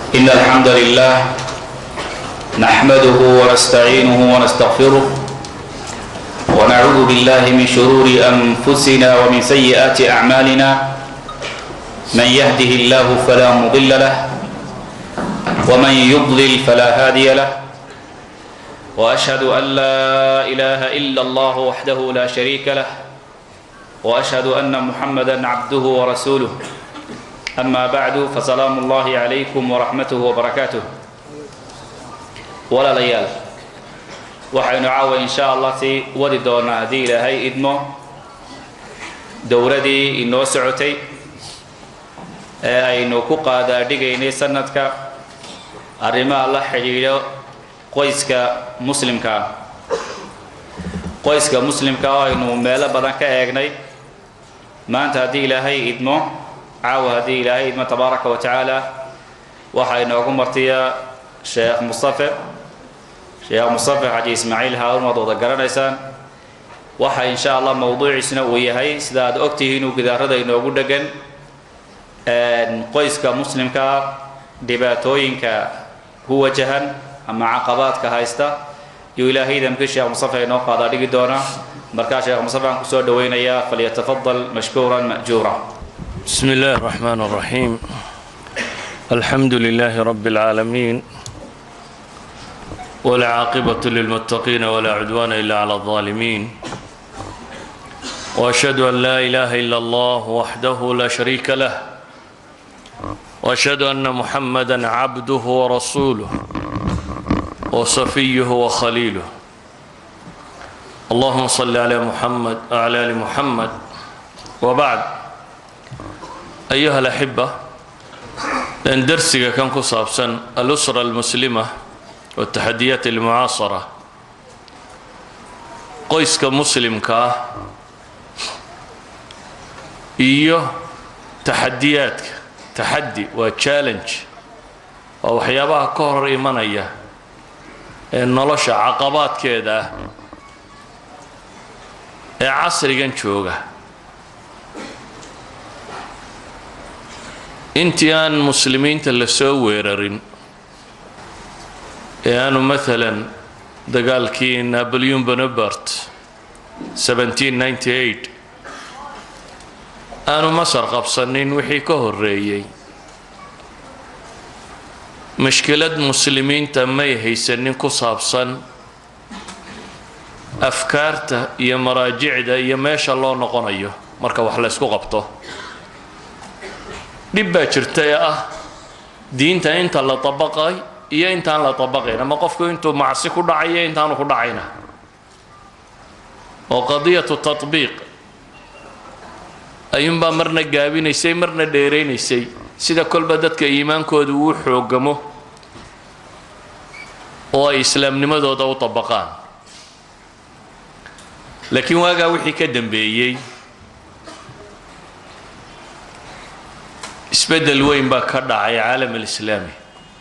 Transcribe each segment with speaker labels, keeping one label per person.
Speaker 1: إن الحمد لله نحمده ونستعينه ونستغفره ونعوذ بالله من شرور أنفسنا ومن سيئات أعمالنا من يهده الله فلا مضل له ومن يضلل فلا هادي له وأشهد أن لا إله إلا الله وحده لا شريك له وأشهد أن محمدا عبده ورسوله أما بعد فسلام الله عليكم ورحمته وبركاته ولا ليال waxaynu caawa in sha allah sii wadi doonaa haddii ilaahay idmo dowladii inoo socotay ee aynu ku qaadaadhigaynay sanadka arrimaha la xidhiidho qoyska muslimka ah qoyska muslimka oo aynu meelo badan ka eegnay maanta haddii ilaahay idmo caawa haddii ilaahay idmo tabaaraka wa tacaala waxaa inoogu martiya sheekh mustafe sheekh mustafe xaji ismaaciil haarun waad wada garanaysaan waxa in sha allah mowduuciisna uu yahay sida aad ogtihiin uu gidaarada inoogu dhegan qoyska muslimka dhibaatooyinka ku wajahan ama caqabaadka haysta iyo ilaahay idamkii sheekh mustafe inoo qaadaa dhigi doona markaa sheekh mustafe aan kusoo dhawaynayaa falyatafadal mashkuuran ma'juura
Speaker 2: بسم الله الرحمن الرحيم الحمد لله رب العالمين والعاقبة للمتقين ولا عدوان إلا على الظالمين وأشهد أن لا إله إلا الله وحده لا شريك له وأشهد أن محمدا عبده ورسوله وصفيه وخليله اللهم صل على محمد وعلى آل محمد وبعد أيها الأحبة لأن درسك كان كصابسا الأسرة المسلمة والتحديات المعاصرة qoyska muslimka ah iyo taxadiyaadka taxaddi waa challenge waa waxyaabaha ka hor imanaya ee nolosha caqabaadkeeda ah ee casrigan jooga intii aan muslimiinta la soo weerarin ee aanu maalan dagaalkii napoleon bonapart aanu masar qabsanin wixii ka horeeyey mashkilad muslimiinta may haysanin ku saabsan afkaarta iyo maraajicda iyo meesha loo noqonayo marka wax laysku qabto dhib baa jirta ee ah diinta inta la dabaqay iyo intaan la dabaqayn ama qofku intuu macsi ku dhacayo intaanu ku dhacayna oo qadiyatu tatbiiq ayuunbaa marna gaabinaysay marna dheeraynaysay sida kolba dadka iimaankooda uu xoogamo oo ay islaamnimadooda u dabaqaan laakiin waagaa wixii ka dambeeyey isbeddel weyn baa ka dhacay caalam alislaami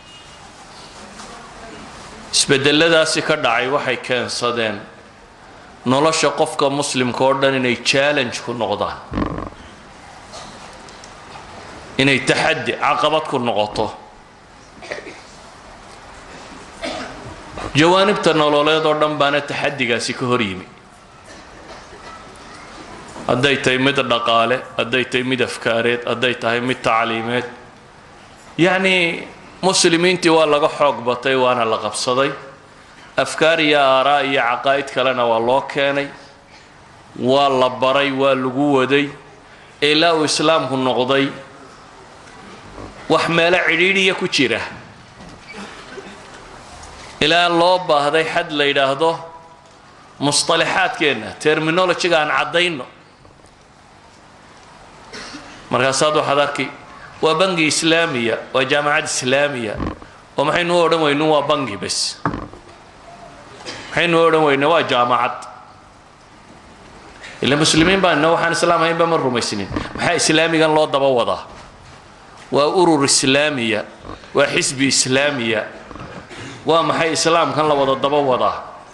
Speaker 2: isbedeladaasi ka dhacay waxay keensadeen nolosha qofka muslimka oo dhan inay challenge ku noqdaan inay taxaddi caqabad ku noqoto jawaanibta nololeed oo dhan baana taxaddigaasi ka hor yimi hadday tahay mid dhaqaale hadday tahay mid afkaareed hadday tahay mid tacliimeed yacnii muslimiintii waa laga xoog batay waana la qabsaday afkaar iyo aaraa iyo caqaa'id kalena waa loo keenay waa la baray waa lagu waday ilaa uu islaamku noqday wax meelo cidhiidhiya ku jira ilaa loo baahday xad la yidhaahdo musطalaxaadkeenna terminolojiga aan caddayno markaasaad waxaad arki waa bangi islaamiya waa jaamacad islaamiya oo maxaynu u odhan weynu waa bangi bes maxaynu u odhan weyne waa jaamacad ila muslimiin baan ina waxaan islaam haynba ma rumaysnin maxaa islaamigan loo daba wadaa waa urur islaamiya waa xisbi islaamiya waa maxay islaamkan la wada daba wadaa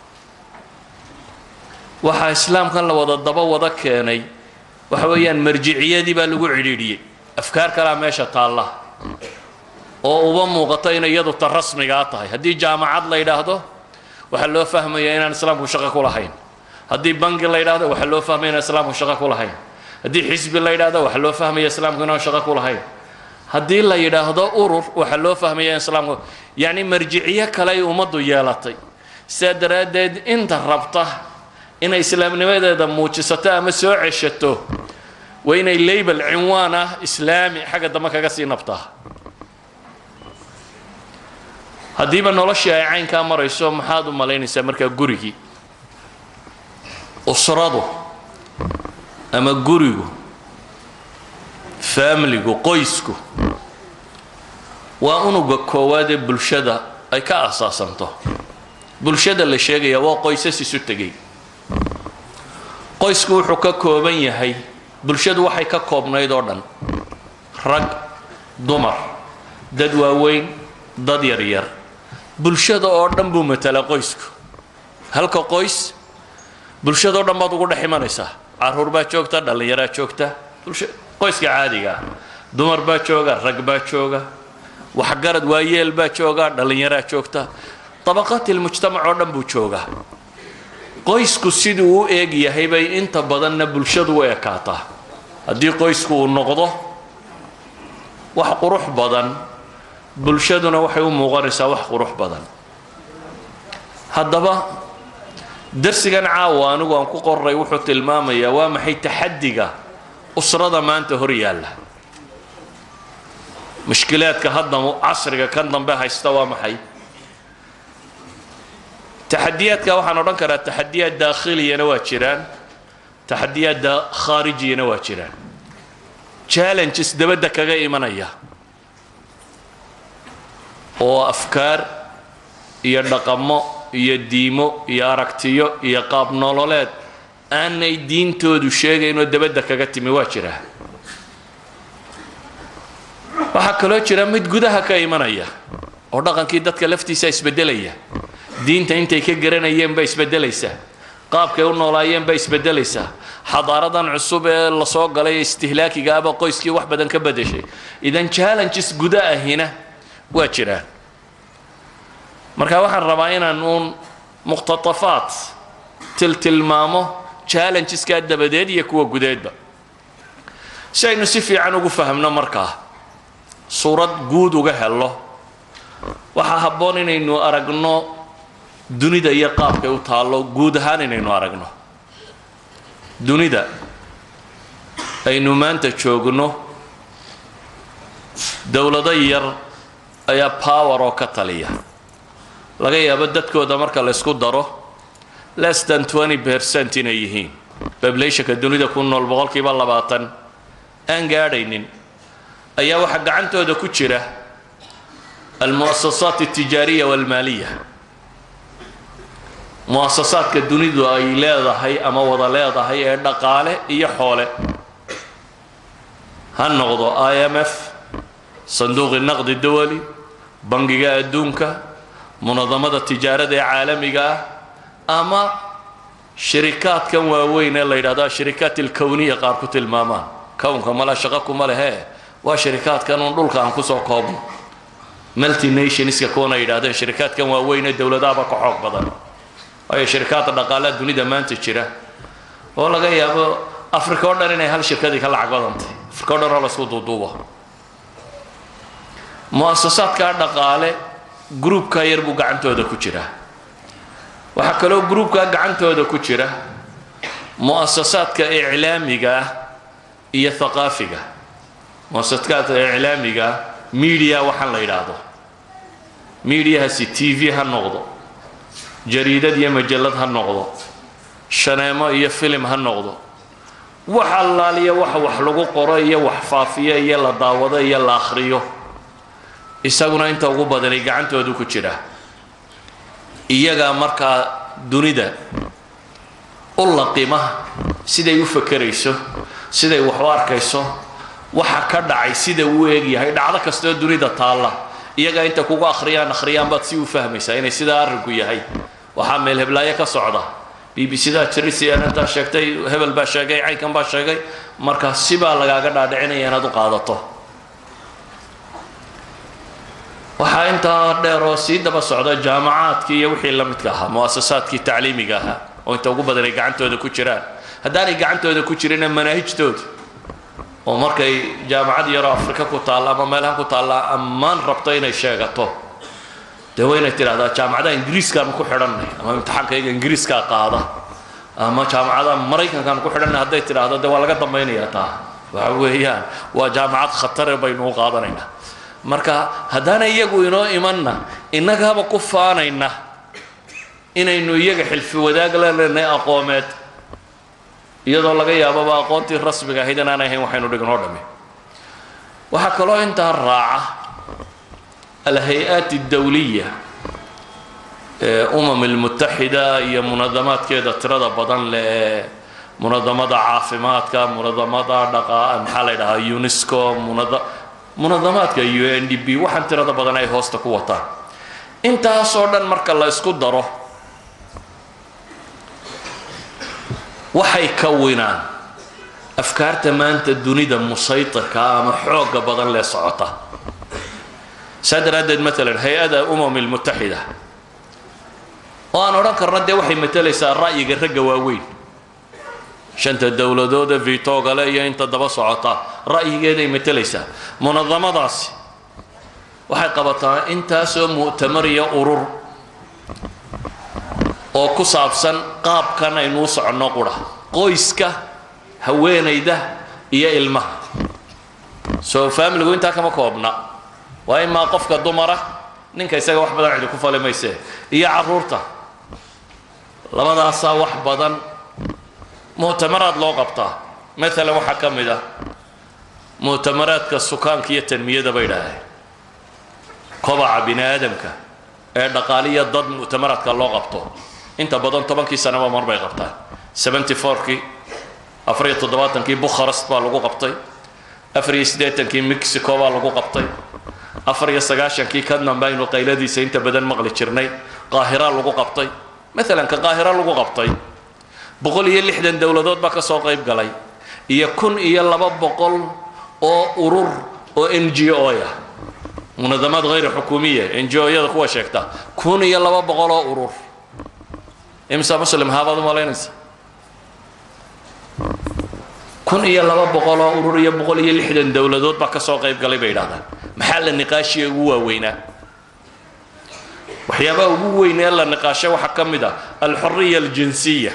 Speaker 2: waxaa islaamkan la wada daba wada keenay waxa weeyaan marjiciyadii baa lagu cidhiidhiyey afkaar kalaa meesha taalla oo uba muuqato inay iyadu ta rasmigaa tahay haddii jaamacad la yidhaahdo waxaa loo fahmaya inaan islaamku shaqo ku lahayn haddii bangi la yidhahdo waxaa loo fahmaya inaan islaamku shaqo ku lahayn haddii xisbi la yidhahdo waxaa loo fahmaya islaamku inaan shaqo ku lahayn haddii la yidhaahdo urur waxaa loo fahmaya in islaamku yacni marjiciyo kale ay ummaddu yeelatay sidaa daraaddeed inta rabta inay islaamnimadeeda muujisato ama soo ceshato waa inay label cinwaan ah islaami xagga dambe kaga sii nabtaa haddiiba noloshii ay caynkaa marayso maxaad u malaynaysaa markaa gurigii usradu ama gurigu faamiligu qoysku waa unuga koowaad ee bulshada ay ka asaasanto bulshada la sheegaya waa qoysas isu tegay qoysku wuxuu ka kooban yahay bulshadu waxay ka koobnayd oo dhan rag dumar dad waaweyn dad yaryar bulshada oo dhan buu matalaa qoysku halka qoys bulshadao dhan baad ugu dhex imanaysaa caruur baa joogta dhallinyaraa joogta bulsha qoyska caadiga ah dumar baa jooga rag baa jooga waxgarad waayeel baa jooga dhallinyaraa joogta dabaqaatilmujtamac oo dhan buu joogaa qoysku siduu u eeg yahay bay inta badanna bulshadu u ekaataa haddii qoysku uu noqdo wax qurux badan bulshaduna waxay u muuqanaysaa wax qurux badan haddaba darsigan caawa anigu aan ku qoray wuxuu tilmaamayaa waa maxay taxadiga usrada maanta hor yaalla mushkilaadka hadda casriga kan dambe haysta waa maxay taxadiyaadka waxaan odhan karaa taxadiyaad daakhiliyana waa jiraan taxadiyaad khaarijiyana waa jiraan challenges dabadda kaga imanaya oo afkaar iyo dhaqamo iyo diimo iyo aragtiyo iyo qaab nololeed aanay diintoodu sheegaynoo dabadda kaga timi waa jiraa waxaa kaloo jira mid gudaha ka imanaya oo dhaqankii dadka laftiisa isbedelaya diinta intay ka garanayeen baa isbedelaysaa qaabkay u noolaayeen baa isbedelaysaa xadaaradan cusub ee lasoo galay istihlaakiga aba qoyskii wax badan ka bedeshay idan challenges guda ahina waa jiraan marka waxaan rabaa inaan uun muqhtatafaat tiltilmaamo challengeskaa dabadeed iyo kuwa gudeedba si aynu si fiican ugu fahmno markaa suurad guud uga helo waxaa habboon inaynu aragno dunida iyo qaabkay u taallo guud ahaan inaynu aragno dunida aynu maanta joogno dowlado yar ayaa power oo ka taliya laga yaabo dadkooda marka laysku daro less than twenty percent inay yihiin bablationka dunida ku nool boqolkiiba labaatan aan gaadhaynin ayaa waxaa gacantooda ku jira almu'asasaat altijaariya walmaaliya mu'asasaadka dunidu ay leedahay ama wada leedahay ee dhaqaale iyo xoole ha noqdo i m f sanduuqi naqdi dawali bangiga adduunka munadamada tijaarada ee caalamiga ah ama shirikaadkan waaweyn ee la yidhahdo ashirikaat alkowniya qaar ku tilmaamaan kownka mala shaqo kuma lehee waa shirikaadkan uun dhulka aan kusoo koobno multinationska kuwana yidhahdeen shirikaadkan waaweyn ee dowladahaba ka xoog badan waayo shirikaadda dhaqaalaha dunida maanta jira oo laga yaabo africa oo dhan inay hal shirkadii ka lacag badantay africa o dhan oo laisku duuduubo mu'asasaadkaa dhaqaale gruubkaa yar buu gacantooda ku jiraa waxaa kaloo gruubkaa gacantooda ku jira mu'asasaadka iclaamiga ah iyo haqaafiga mu'asasaadka iclaamiga ah media waxaan la yidhaahdo mediahaasi t v ha noqdo jariidad iyo majallad ha noqdo shaneemo iyo filim ha noqdo wax allaaliya waxa wax lagu qoro iyo wax faafiyo iyo la daawado iyo la akhriyo isaguna inta ugu badanay gacantoodu ku jira iyagaa markaa dunida u laqima siday u fakerayso siday wax u arkayso waxa ka dhacay sida uu eegyahay dhacdo kastoo dunida taalla iyagaa inta kugu akhriyaan akhriyaan baad si u fahmaysaa inay sidaa arrinku yahay waxaa meel heblaayo ka socda b b cdaa jirisintaa sheegtay hebel baa sheegay caynkan baa sheegay marka sibaa lagaaga dhaadhicinaya inaad u qaadato waxaa intaa dheer oo sii daba socda jaamacaadkii iyo wixii la midka ahaa mu'asasaadkii tacliimiga ahaa oo inta ugu badan ay gacantooda ku jiraan haddaanay gacantooda ku jirina manaahijtooda oo markay jaamacad yaroo afrika ku taalla ama meelaha ku taalla ammaan rabto inay sheegato dee waa inay tidhahdaa jaamacadaha ingiriiskaanu ku xidhannay ama imtixaankayga ingiriiskaa qaada ama jaamacadaha maraykankaanu ku xidhannay hadday tidhaahdo dee waa laga dambaynayaa taa waxa weeyaan waa jaamacad khatare baynu u qaadanaynaa marka haddaana iyagu inoo imanna innagaaba ku faanayna inaynu iyaga xilfi wadaag la leenahay aqoomeed iyadoo laga yaababa aqoontii rasmiga ahayd inaan ahayn waxaynu dhignoo dhammi waxaa kaloo intaa raaca alhay-aat اdawliya ee umam اlmutaxida iyo munadamaadkeeda tirada badan leh ee munadamada caafimaadka munadamada dhaqa maxaa la ydhahaa unesco munada munadamaadka u n d b waxaan tirada badan ay hoosta ku wataan intaasoo dhan marka la isku daro waxay kawinaan afkaarta maanta dunida musaytirka ama xooga badan lee socota saa daraaddeed maalan hay-ada umam lmutaxida oo aan odhan karna dee waxay matalaysaa ra'yiga ragga waaweyn shanta dowladooda vitogale iyo inta daba socota ra'yigeeday matalaysaa munadamadaasi waxay qabataa intaasoo mu'tamar iyo urur oo ku saabsan qaabkan aynuu soconno qura qoyska haweenayda iyo ilmaha soo faamiligu intaa kama koobna waa imaa qofka dumara ninka isaga wax badan cidi ku fali mayse iyo carruurta labadaasaa wax badan mu'tamaraad loo qabtaa maalan waxaa ka mid ah mu'tamaraadka sukaanka iyo tanmiyada bay idhaaheen kobaca bini aadamka ee dhaqaaliya dad mu'tamaraadka loo qabto inta badan tobankii sanaba mar bay qabtaan seventy fourkii afariyo toddobaatankii bukharest baa lagu qabtay afariyo siddeetankii mexico baa lagu qabtay afariyo sagaashankii kadnan baynu qayladiisa inta badan maqli jirnay qaahira lagu qabtay maalan ka qaahira lagu qabtay boqol iyo lixdan dowladood baa ka soo qayb galay iyo kun iyo laba boqol oo urur oo n g o ah munadamaad hayr xukuumiya n g o-yada kuwa sheegta kun iyo laba boqol oo urur imsa muslim haabaad umalaynaysa kun iyo laba boqol oo urur iyo boqol iyo lixdan dowladood baa ka soo qayb galay bay yidhahdaan maxaa la niqaashiya ugu waaweynaa waxyaabaha ugu weyn ee la niqaashay waxaa ka mid ah alxuriya aljinsiya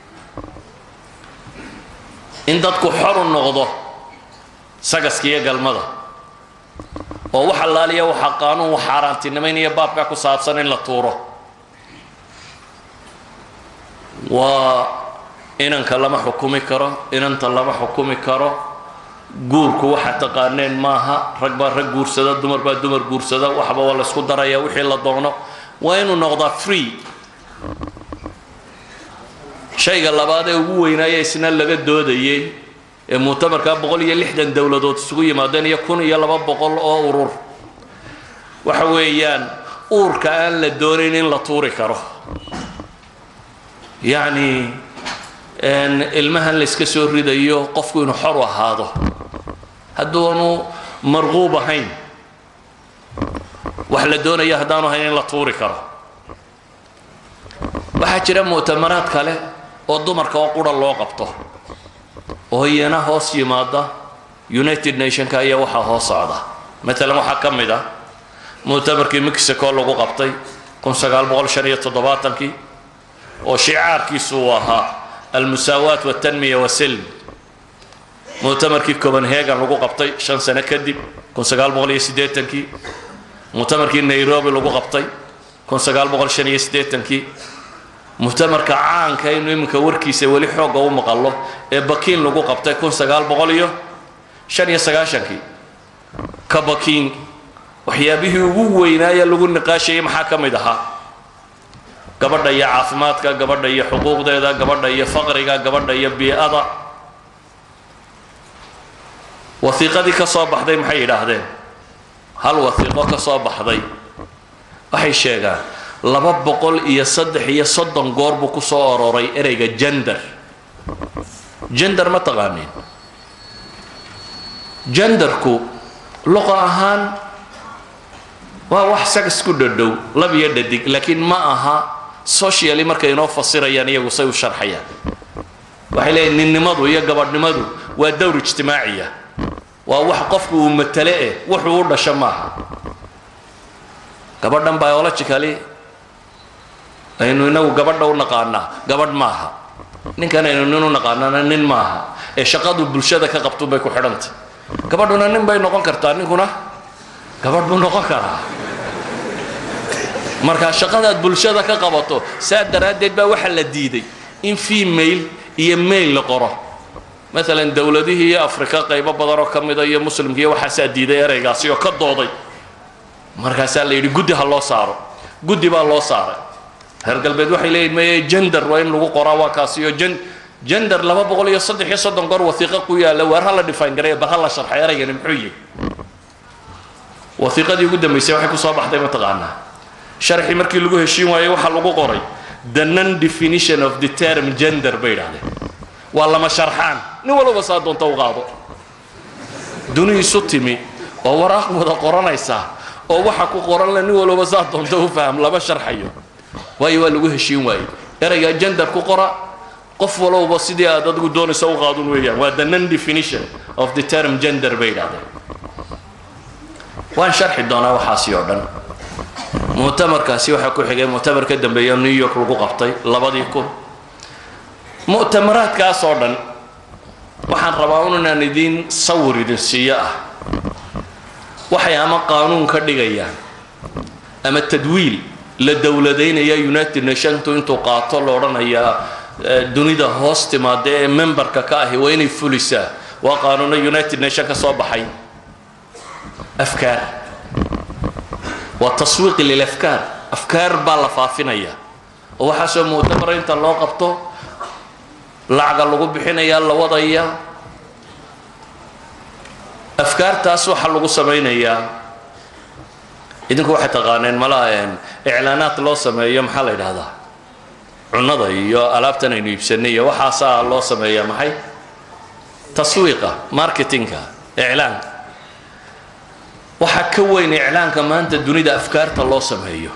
Speaker 2: in dadku xor u noqdo sagaska iyo galmada oo wax allaaliya waxaa qaanuun wax xaaraantinimaynaya baabkaa ku saabsan in la tuuro waa inanka lama xukumi karo inanta lama xukumi karo guurku waxa taqaaneen maaha rag baa rag guursada dumar baa dumar guursada waxba waa laysku daraya wixii la doono waa inuu noqdaa free shayga labaad ee ugu weynaaya isna laga doodayay ee muctamarkaa boqol iyo lixdan dowladood isugu yimaadeen iyo kun iyo laba boqol oo urur waxa weeyaan uurka aan la doonayn in la tuuri karo yacni ilmahan la yska soo ridayo qofku inuu xor u ahaado hadduunu marquub ahayn wax la doonaya haddaanu ahayn in la tuuri karo waxaa jira mu'tamaraad kale oo dumarka oo qura loo qabto oo iyana hoos yimaada united nationka iyo waxaa hoos socda maalan waxaa ka mid ah mu'tamarkii mexico lagu qabtay kun sagaal boqol shan iyo toddobaatankii oo shicaarkiisu uu ahaa almusaawaat waltanmiya wasilm mu'tamarkii copenhagen lagu qabtay shan sano kadib kun sagaal boqol iyo siddeetankii mu'tamarkii nairobi lagu qabtay kun sagaal boqol shan iyo siddeetankii mu'tamarka caanka inu iminka warkiisa weli xoogga u maqallo ee bakiin lagu qabtay kun sagaal boqol iyo shan iyo sagaashankii ka bakiin waxyaabihii ugu weynaaya lagu niqaashayay maxaa ka mid ahaa gabadha iyo caafimaadka gabadha iyo xuquuqdeeda gabadha iyo faqriga gabadha iyo bii-ada wasiiqadii ka soo baxday maxay yidhaahdeen hal wasiiqo ka soo baxday waxay sheegaan laba boqol iyo saddex iyo soddon goor buu ku soo ororay ereyga jender jender ma taqaaniin jenderku luqa ahaan waa wax sagas ku dhadhow lab iyo dhadig laakiin ma aha socially markay inoo fasirayaan iyagu say u sharxayaan waxay leeyihin ninnimadu iyo gabadhnimadu waa dowr ijtimaaciya waa wax qofku uu matale eh wuxuu u dhasho maaha gabadhan biologically aynu inagu gabadha u naqaanaa gabadh maaha ninkan aynu nin u naqaanana nin maaha ee shaqadu bulshada ka qabtun bay ku xidhantay gabadhuna nin bay noqon kartaa ninkuna gabadh buu noqon karaa markaa shaqadaad bulshada ka qabato saa daraaddeed baa waxaa la diiday in female iyo mail la qoro maalan dowladihii iyo afrika qaybo badan oo ka mida iyo muslimka iyo waxaasaa diiday ereygaasi oo ka dooday markaasaa la yidhi guddi ha loo saaro guddi baa loo saaray reer galbeed waxay leeyihin maye gender waa in lagu qoraa waa kaasi iyo gender laba boqol iyo saddex iyo soddon goor wasiiqo ku yaalla waar ha la define gareeya bal ha la sharxay ereygani muxuu yihi wasiiqadii ugu dambaysay waxay kusoo baxday mataqaanaa sharxii markii lagu heshiin waayey waxaa lagu qoray the non definition of the term gender bay idhahdeen waa lama sharxaan nin walba saa doonta u qaado duni isu timi oo waraaq wada qoranaysa oo waxa ku qoran le nin walba saa doonta u faham lama sharxayo waayo waa lagu heshiin waayey ereyga gender ku qora qof walowba sidii aad adigu doonaysa u qaadun weeyaan waa the non definition of the term gender bay idhahdeen waan sharxi doonaa waxaasi oo dhan mu'tamarkaasi waxaa ku xigay mu'tamar ka dambeeya new york lagu qabtay labadii kun mu'tamaraadkaas oo dhan waxaan rabaa un inaan idiin sawir idin siiyo ah waxay ama qaanuun ka dhigayaan ama tadwiil la dowladaynaya united nationtu intuu qaato la odhanayaa dunida hoos timaada ee memberka ka ahi waa inay fulisaa waa qaanuuno united nation ka soo baxay afkaar waa taswiiqi lilafkaar afkaar baa la faafinaya oo waxaasoo mu'tamara inta loo qabto lacaga lagu bixinayaa la wadayaa afkaartaas waxaa lagu samaynayaa idinku waxay taqaaneen malaa iclaanaad loo sameeyo maxaa la yidhahdaa cunnada iyo alaabtan aynu iibsanay iyo waxaasaa loo sameeyaa maxay taswiiqa marketingka iclaanka waxaa ka weyn iclaanka maanta dunida afkaarta loo sameeyo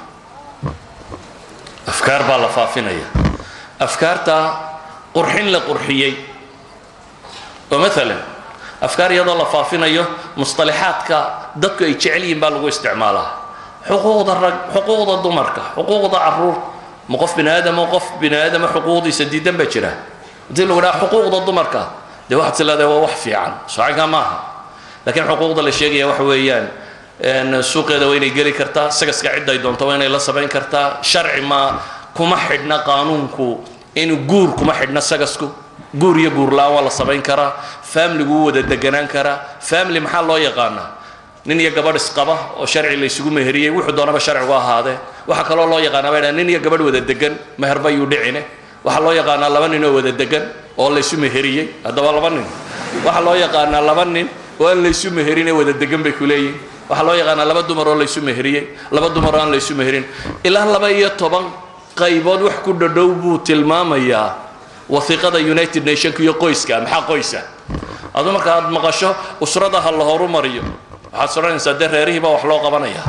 Speaker 2: afkaar baa la faafinaya afkaarta qurxin la qurxiyey oo maalan afkaar iyadoo la faafinayo musطalaxaadka dadku ay jecel yihiin baa lagu isticmaalaa xuquuqda rag xuquuqda dumarka xuquuqda caruurta ma qof bini aadamo qof bini aadama xuquuqdiisa diidan baa jira hadii lagu dhaha xuquuqda dumarka dee waxaad tilaada waa wax fiican socanka maaha lakiin xuquuqda la sheegaya waxa weeyaan suuqeeda waa inay geli kartaa sagaska cidday doonto waa inay la samayn kartaa sharci ma kuma xidhna qaanuunku in guur kuma xidhna sagasku guur iyo guur la-aan waa la samayn karaa famligu wuu wada deganaan karaa family maxaa loo yaqaanaa nin iyo gabadh isqaba oo sharci la isugu meheriyey wuxuu doonaba sharcigu ahaadee waxaa kaloo loo yaqaanaa bay dhahan nin iyo gabadh wada degan meherba yuu dhicine waxaa loo yaqaanaa laba nin oo wada degan oo la isu meheriyey haddaba laba nin waxaa loo yaqaanaa laba nin oo aan laysu meherine wada degan bay ku leeyihin waxaa loo yaqaanaa laba dumar oo laysu meheriyey laba dumar oo aan laysu meherin ilaa laba iyo toban qaybood wax ku dhadhow buu tilmaamayaa wasiiqada united nationka iyo qoyska maxaa qoysa adu marka aad maqasho usrada ha la horu mariyo waxaad soranaysaa dee reerihii baa wax loo qabanaya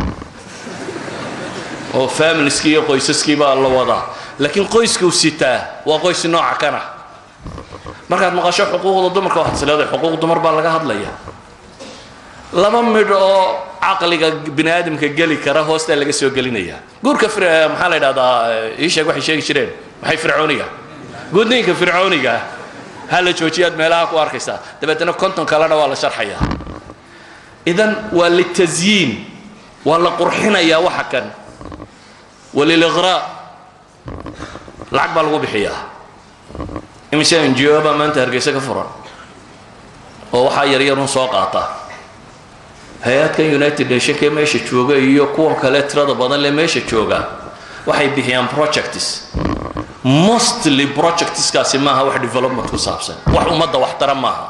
Speaker 2: oo familiskii iyo qoysaskii baa la wadaa laakiin qoyskuu sitaa waa qoys nooca kana markaad maqasho xuquuqda dumarka waxaad isleedahay xuquuq dumar baa laga hadlaya laba midh oo caqliga bini aadamka geli kara hoostaa laga soo gelinaya guurka maxaa la yidhahdaa iisheeg waxay sheegi jireen maxay fircooniga gudniinka fircooniga ha la joojiyaad meelaha ku arkaysaa dabeetana konton kalena waa la sharxayaa idan waa litasyiin waa la qurxinayaa waxa kan waliliqraa lacag baa lagu bixiyaa imise ngo baa maanta hargeysa ka furan oo waxaa yaryarun soo qaata hay-adkan united nationkee meesha jooga iyo kuwan kale tirada badan le meesha jooga waxay bixiyaan projects mostly projectskaasi maaha wax development ku saabsan wax ummadda waxtara maaha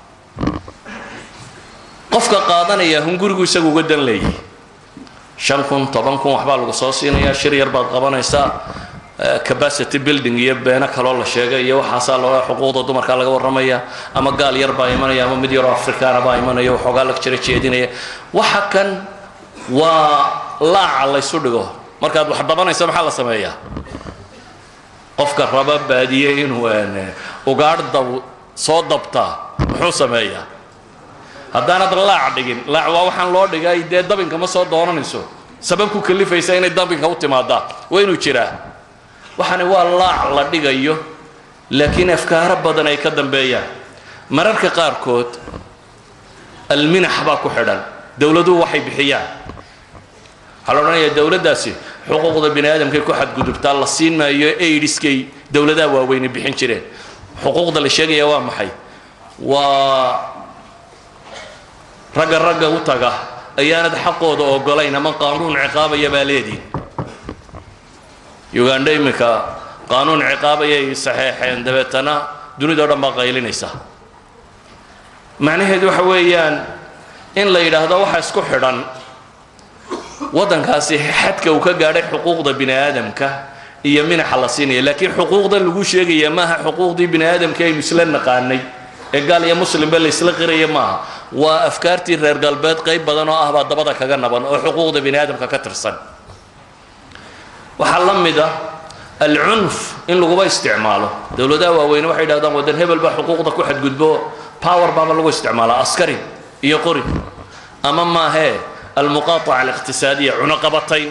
Speaker 2: qofka qaadanaya hungurigu isagu uga dan leeyahy shan kun toban kun waxbaa lagu soo siinayaa shir yar baad qabanaysaa capacity building iyo beeno kaloo la sheegay iyo waxaasaa loo xuquuqda dumarka laga warramaya ama gaal yar baa imanaya ama mid yaroo afrikaana baa imanaya waxoogaa la jira jeedinaya waxa kan waa laaca laysu dhigo markaad wax dabanayso maxaa la sameeyaa qofka raba baadiye inuu ugaadh dab soo dabtaa muxuu sameeyaa haddaanad laac dhigin laac waa waxaan loo dhigay dee dabinka ma soo doonanayso sabab ku kalifaysa inay dabinka u timaadaa waa inuu jiraa waxani waa laac la dhigayo laakiin afkaaro badan ay ka dambeeyaan mararka qaarkood alminax baa ku xidhan dowladuhu waxay bixiyaan waxaa la odhanayaa dowladdaasi xuquuqda bini aadamkay ku xadgudubtaa la siin maayo aidiskay dowladaha waaweyne bixin jireen xuquuqda la sheegaya waa maxay waa ragga ragga u taga ayaanad xaqooda ogolayn ama qaanuun ciqaabaya baa leediin ugandha iminka qaanuun ciqaabayay saxeexeen dabeetana dunidao dhan baa qaylinaysa macnaheedu waxa weeyaan in la yidhaahdo waxa isku xidhan waddankaasi xadka uu ka gaadhay xuquuqda bini aadamka iyo minaxa la siinaya laakiin xuquuqda lagu sheegaya maaha xuquuqdii bini aadamka aynu isla naqaanay ee gaal iyo muslimba la isla qiraya maaha waa afkaartii reer galbeed qayb badan oo ah baa dabada kaga naban oo xuquuqda bini aadamka ka tirsan waxaa la mid ah alcunf in laguba isticmaalo dowladaha waaweyne waxay yidhahdaan waddan hebel baa xuquuqda ku xadgudbo power baaba lagu isticmaalaa askari iyo qori ama maahee almuqaataca aliqtisaadiya cunoqabatayn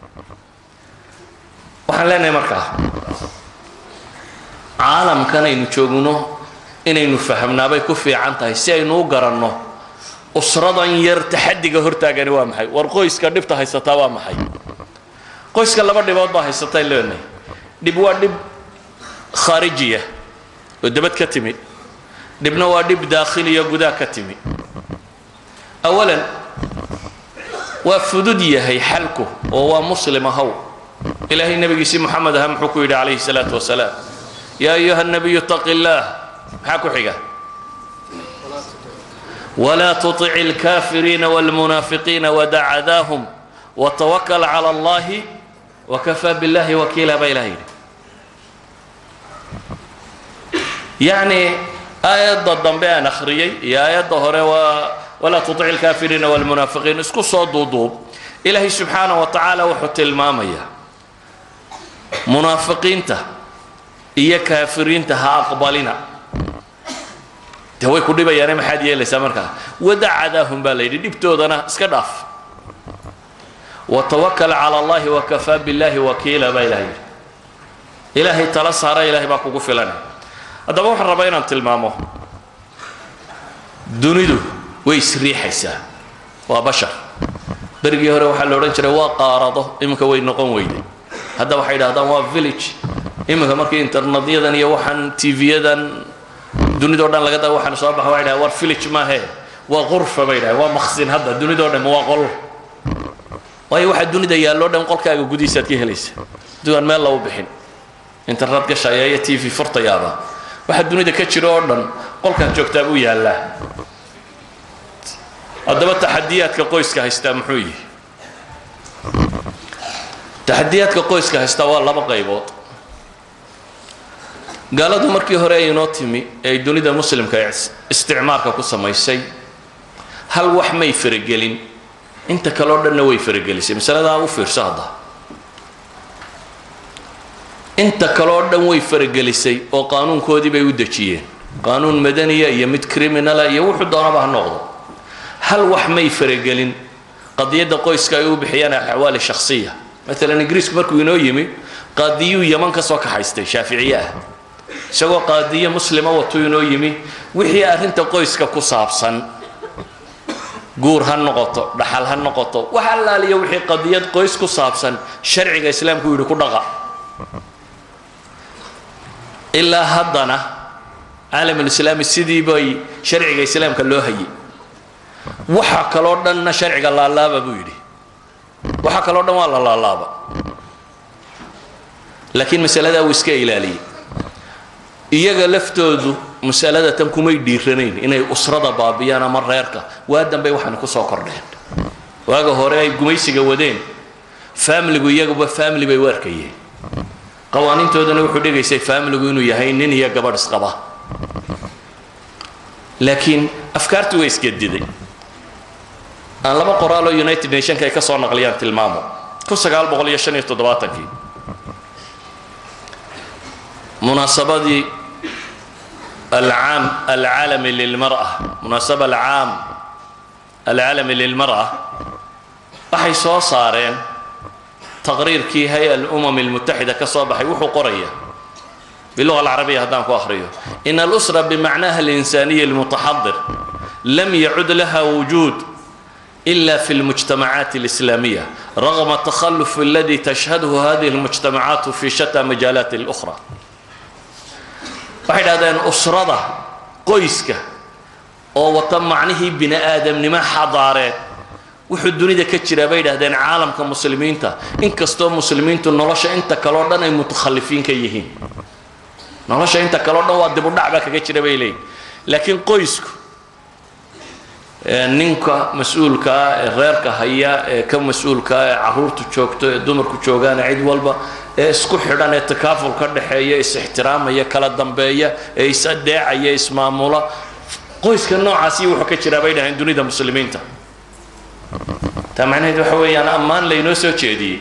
Speaker 2: waxaan leenahay markaa caalamkan aynu joogno inaynu fahamnaabay ku fiican tahay si aynu u garanno usradan yar taxadiga hortaagani waa maxay war qoyska dhibta haysataa waa maxay qoyska laba dhibood baa haysatay leenahay dhib waa dhib khaarijiya oo dabad ka timi dhibna waa dhib daakhiliya gudaha ka timi awalan waa fudud yahay xalku oo waa muslim ahow ilaahay nebigiisii moxamed aha muxuu ku yidhi calayhi salaatu wasalaam yaa ayuha nabiyu taqi illaah maxaa ku xiga walaa tutic alkaafiriina wاlmunaafiqiina wadac cadaahum watawakal cala allahi wakafaa billahi wakiila baa ilaha yidhi yacni aayadda dambe aan akhriyey iyo aayadda hore waa walaa tutic alkaafiriina wاlmunaafiqiin isku soo duuduub ilaahay subxaana wa tacaala wuxuu tilmaamayaa munaafiqiinta iyo kaafiriinta ha aqbalina de way ku dhibayaane maxaad yeelaysaa markaa wadacadaahum baa la yidhi dhibtoodana iska dhaaf watawakal cala allahi wakafaa billahi wakiila baa ilaha yidhi ilaahay tala saara ilahay baa kugu filanay haddaba waxaan rabaa inaan tilmaamo dunidu way isriixaysaa waa bashar berigii hore waxaa la odhan jiray waa qaarado iminka way noqon weyday hadda waxay idhahdaan waa village iminka markii internetyadan iyo waxaan tv-yadan dunidao dhan laga da waxaan soo baxa waxay dhahay war village maahe waa qurfa bay dhahay waa maqsin hadda dunidao dhan waa qol waayo waxaa dunida yaalloo dhan qolkaaga gudihiisaad ka helaysa dugaan meel lagu bixin internet gashaya iyo t v furtayaaba waxaa dunida ka jira oo dhan qolkaad joogtaa buu yaallaa haddaba taxadiyaadka qoyska haystaa muxuu yihi taxadiyaadka qoyska haystaa waa laba qaybood gaaladu markii hore ay inoo timi ee ay dunida muslimka isticmaarka ku samaysay hal wax may faragelin inta kale o dhanna way faragelisay masaladaa u fiirso hadda inta kale oo dhan way faragelisay oo qaanuunkoodii bay u dejiyeen qaanuun madaniya iyo mid criminala iyo wuxuu doonaba ha noqdo hal wax may faragelin qadiyadda qoyska ay u bixiyaan axwaali shakhsiya maalan ingiriisku markuu inoo yimi qaadiyuu yaman ka soo kaxaystay shaaficiye ah isagoo qaadiye muslima watuu inoo yimi wixii arrinta qoyska ku saabsan guur ha noqoto dhaxal ha noqoto wax allaaliya wixii qadiyad qoys ku saabsan sharciga islaamku yidhi ku dhaqa ilaa haddana caalamulislaami sidii bay sharciga islaamka loo hayay waxa kaloo dhanna sharciga laalaaba buu yidhi waxa kaloo dhan waa la laalaaba laakiin masaladaa wuu iska ilaaliyey iyaga laftoodu masalada tan kumay dhiiranayn inay usrada baabiyaan ama reerka waa dambey waxaana kusoo kordheen waaga hore ay gumaysiga wadeen faamiligu iyaguba faamili bay u arkayeen qawaaniintoodana wuxuu dhigaysay faamiligu inuu yahay nin iyo gabadh isqaba laakiin afkaartii way isgediday aan laba qoraaloo united nationka ay ka soo naqliyaan tilmaamo kii munaasabadii alcaam alcaalami lilmar'a munaasaba alcaam alcaalami lilmar'a waxay soo saareen taqriirkii hay-a alumam almutaxida ka soo baxay wuxuu qoraya biluga alcarabiya haddaan ku akhriyo in alusra bimacnaha alinsaniyi almutaxadir lam yacud laha wujuud إلا في المجتمعات الإسلامية رغم التخلف الذي تشهده هذه المجتمعات في شتى مجالات الأخرى waxay dhahdeen usrada qoyska oo wata macnihii bini aadamnimo xadaareed wuxuu dunida ka jiraa bay dhahdeen caalamka muslimiinta inkastoo muslimiintu nolosha inta kaleo dhan ay mutakhalifiin ka yihiin nolosha inta kaleo dhan waa dibudhac baa kaga jira bay leeyihin laakiin qoysku ninka mas-uulkaa ee reerka haya ee ka mas-uulkaa ee caruurtu joogto ee dumarku joogaan cid walba ee isku xidhan ee takaaful ka dhexeeya is-ixtiraamaya kala dambeeya ee is-adeecaya ismaamula qoyska noocaasi wuxuu ka jiraa bay dhaheen dunida muslimiinta taa macnaheed waxa weeyaan ammaan laynoo soo jeediyey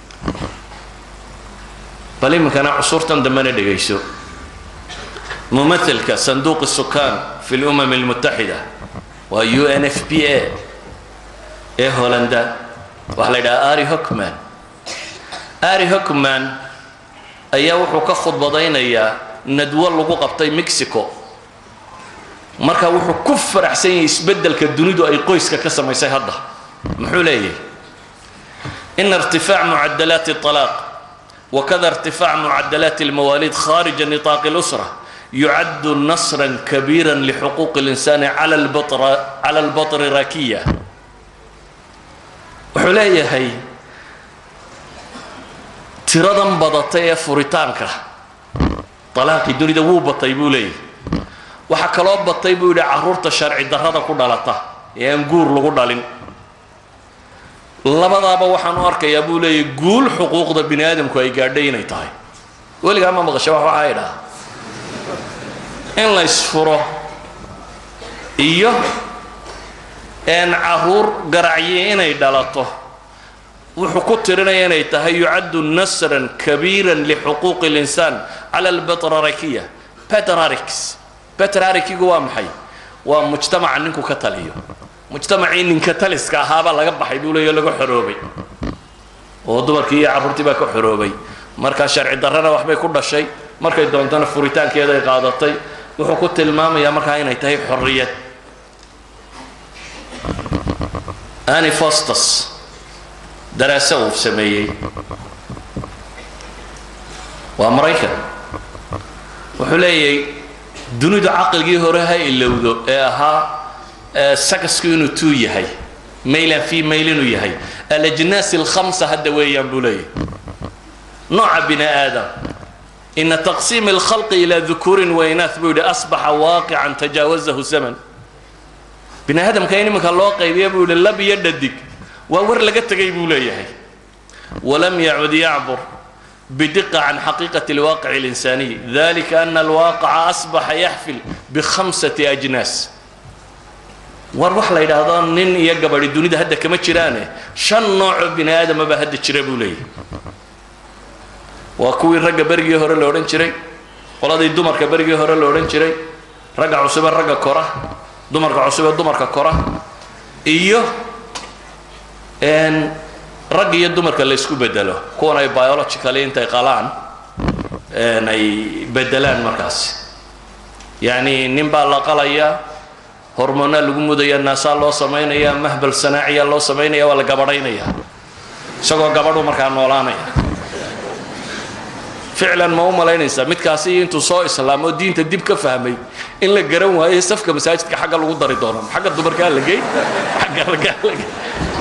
Speaker 2: bal iminkana cusurtan dambena dhegayso mumailka sanduuq sukaan fi lumam almutaxida waa u n f p a ee hollanda waxaa la yidhaha ari hockman ari hockman ayaa wuxuu ka khudbadaynayaa nadwo lagu qabtay mexico marka wuxuu ku faraxsan yahay isbeddelka dunidu ay qoyska ka samaysay hadda muxuu leeyahay ina irtifaac mucadalaati الطalaaq wakada irtifaac mucadalaati اlmawaalid kharija niطaaqi اlusra يعد نصرا كبيرا لحقوق الإنسان على البطر على البطريركية wuxuu leeyahay tiradan badatay ee furitaanka طalaaqii dunida wuu batay buu leeyahay waxaa kaloo batay buu yidhi caruurta sharci darrada ku dhalata ee aan guur lagu dhalin labadaaba waxaan u arkayaa buu leeyahay guul xuquuqda bini aadamku ay gaadhay inay tahay weligaa ma maqasha wax waxaa idhaha in la ysfuro iyo een caruur garacye inay dhalato wuxuu ku tirinaya inay tahay yucaddu nasran kabiiran lixuquuqi اlinsaan cala albatrarakiya petrarix petrarikigu waa maxay waa mujtamaca ninku ka taliyo mujtamacii ninka taliska ahaabaa laga baxay buu leeya laga xoroobay oo dumarkii iyo carruurtii baa ka xoroobay markaa sharci darrana waxbay ku dhashay markay doontana furitaankeeda ay qaadatay wuxuu ku tilmaamayaa markaa inay tahay xorriyad ani fostus daraase uu sameeyey waa maraykan wuxuu leeyahay dunidu caqligii hore ha ilowdo ee ahaa sakasku inuu tuu yahay maylan fi mayl inuu yahay alajnaas alkhamsa hadda weeyaan buu leeyahay nooca bini aadam ina taqsiim اlkhalqi ilaa dukuurin wainaah buu yidhi asbaxa waaqican tajaawazahu zaman bini aadamka in iminka loo qaybiya buu yihi lab iyo dhadig waa war laga tegay buu leeyahay walam yacud yacbur bidiqa can xaqiiqati اlwaaqic اlinsaniy dalika ana alwaaqica asbaxa yaxfil bikhamsati ajnaas war wax la yidhaahdo nin iyo gabadhi dunida hadda kama jiraane shan noocoo bini aadama baa hadda jira buu leeyahay waa kuwii ragga berigii hore la odhan jiray qoladii dumarka berigii hore la odhan jiray ragga cusube ragga kora dumarka cusube dumarka kora iyo ragga iyo dumarka la ysku bedelo kuwan ay biologically intay qalaan ay bedelaan markaasi yacni nin baa la qalayaa hormoonaa lagu mudaya naasaa loo samaynaya mahbal sanaaciya loo samaynaya waa la gabadhaynaya isagoo gabadhu markaa noolaanaya ficlan ma u malaynaysaa midkaasi intuu soo islaamo diinta dib ka fahmay in la garan waayo safka masaajidka xagga lagu dari doono xagga dumarkaa la gey xagga raggaa la gey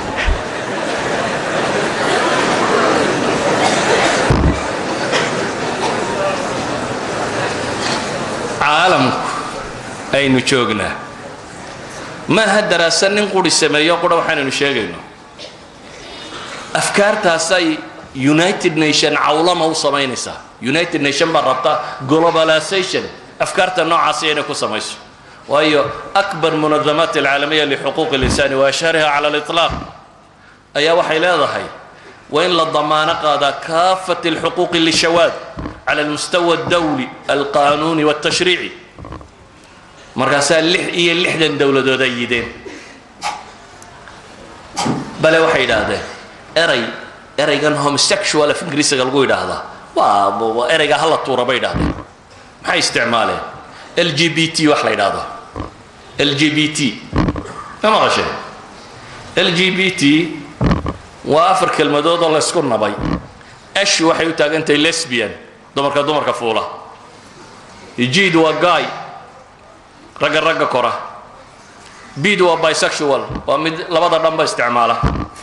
Speaker 2: caalamku aynu joognaa maaha daraasa nin quri sameeyo qura waxaanaynu sheegayno afkaartaasay united nation cawlama u samaynaysaa united nation baa rabta globalization afkaarta noocaasi inay ku samayso waayo akbar munadamaat alcaalamiya lixuquuq اlinsani wa ashhariha cala aliطlaaq ayaa waxay leedahay waa in la damaano qaadaa kaafat اlxuquuqi lishawaad cala almustawa اdawli alqanuuni wاtashriici markaasaa lix iyo lixdan dowladood ay yideen bale waxay yidhaahdeen eray eraygan homosexual af ingiriisiga lagu yidhaahdaa waa erayga hala tuura bay yidhahdeen maxay isticmaaleen l g b t wax la yidhaahdo l g b t ma maqasheen l g b t waa afar kelmadood oo laysku nabay ash waxay u taagantahay lesbian dumarka dumarka fuula jid waa guy ragga ragga kora bid waa bisexual waa mid labada dhanba isticmaala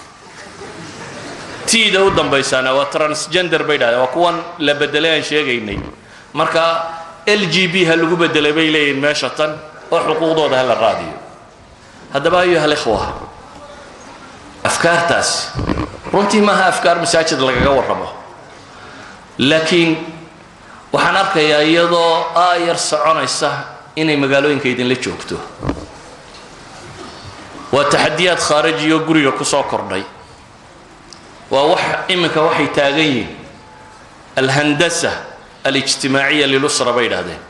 Speaker 2: tda u dambaysaana waa transgender bay dhahdeen waa kuwan la bedelay aan sheegaynay marka l g b ha lagu bedelay bay leeyihin meesha tan oo xuquuqdooda ha la raadiyo haddaba ayuha alikhwa afkaartaas runtii maaha afkaar masaajid lagaga warramo laakiin waxaan arkayaa iyadoo aayar soconaysa inay magaalooyinka idinla joogto waa taxadiyaad khaarijiyo guriga ku soo kordhay waa wax iminka waxay taagan yihiin alhandasa alijtimaaciya lilusra bay idhahdeen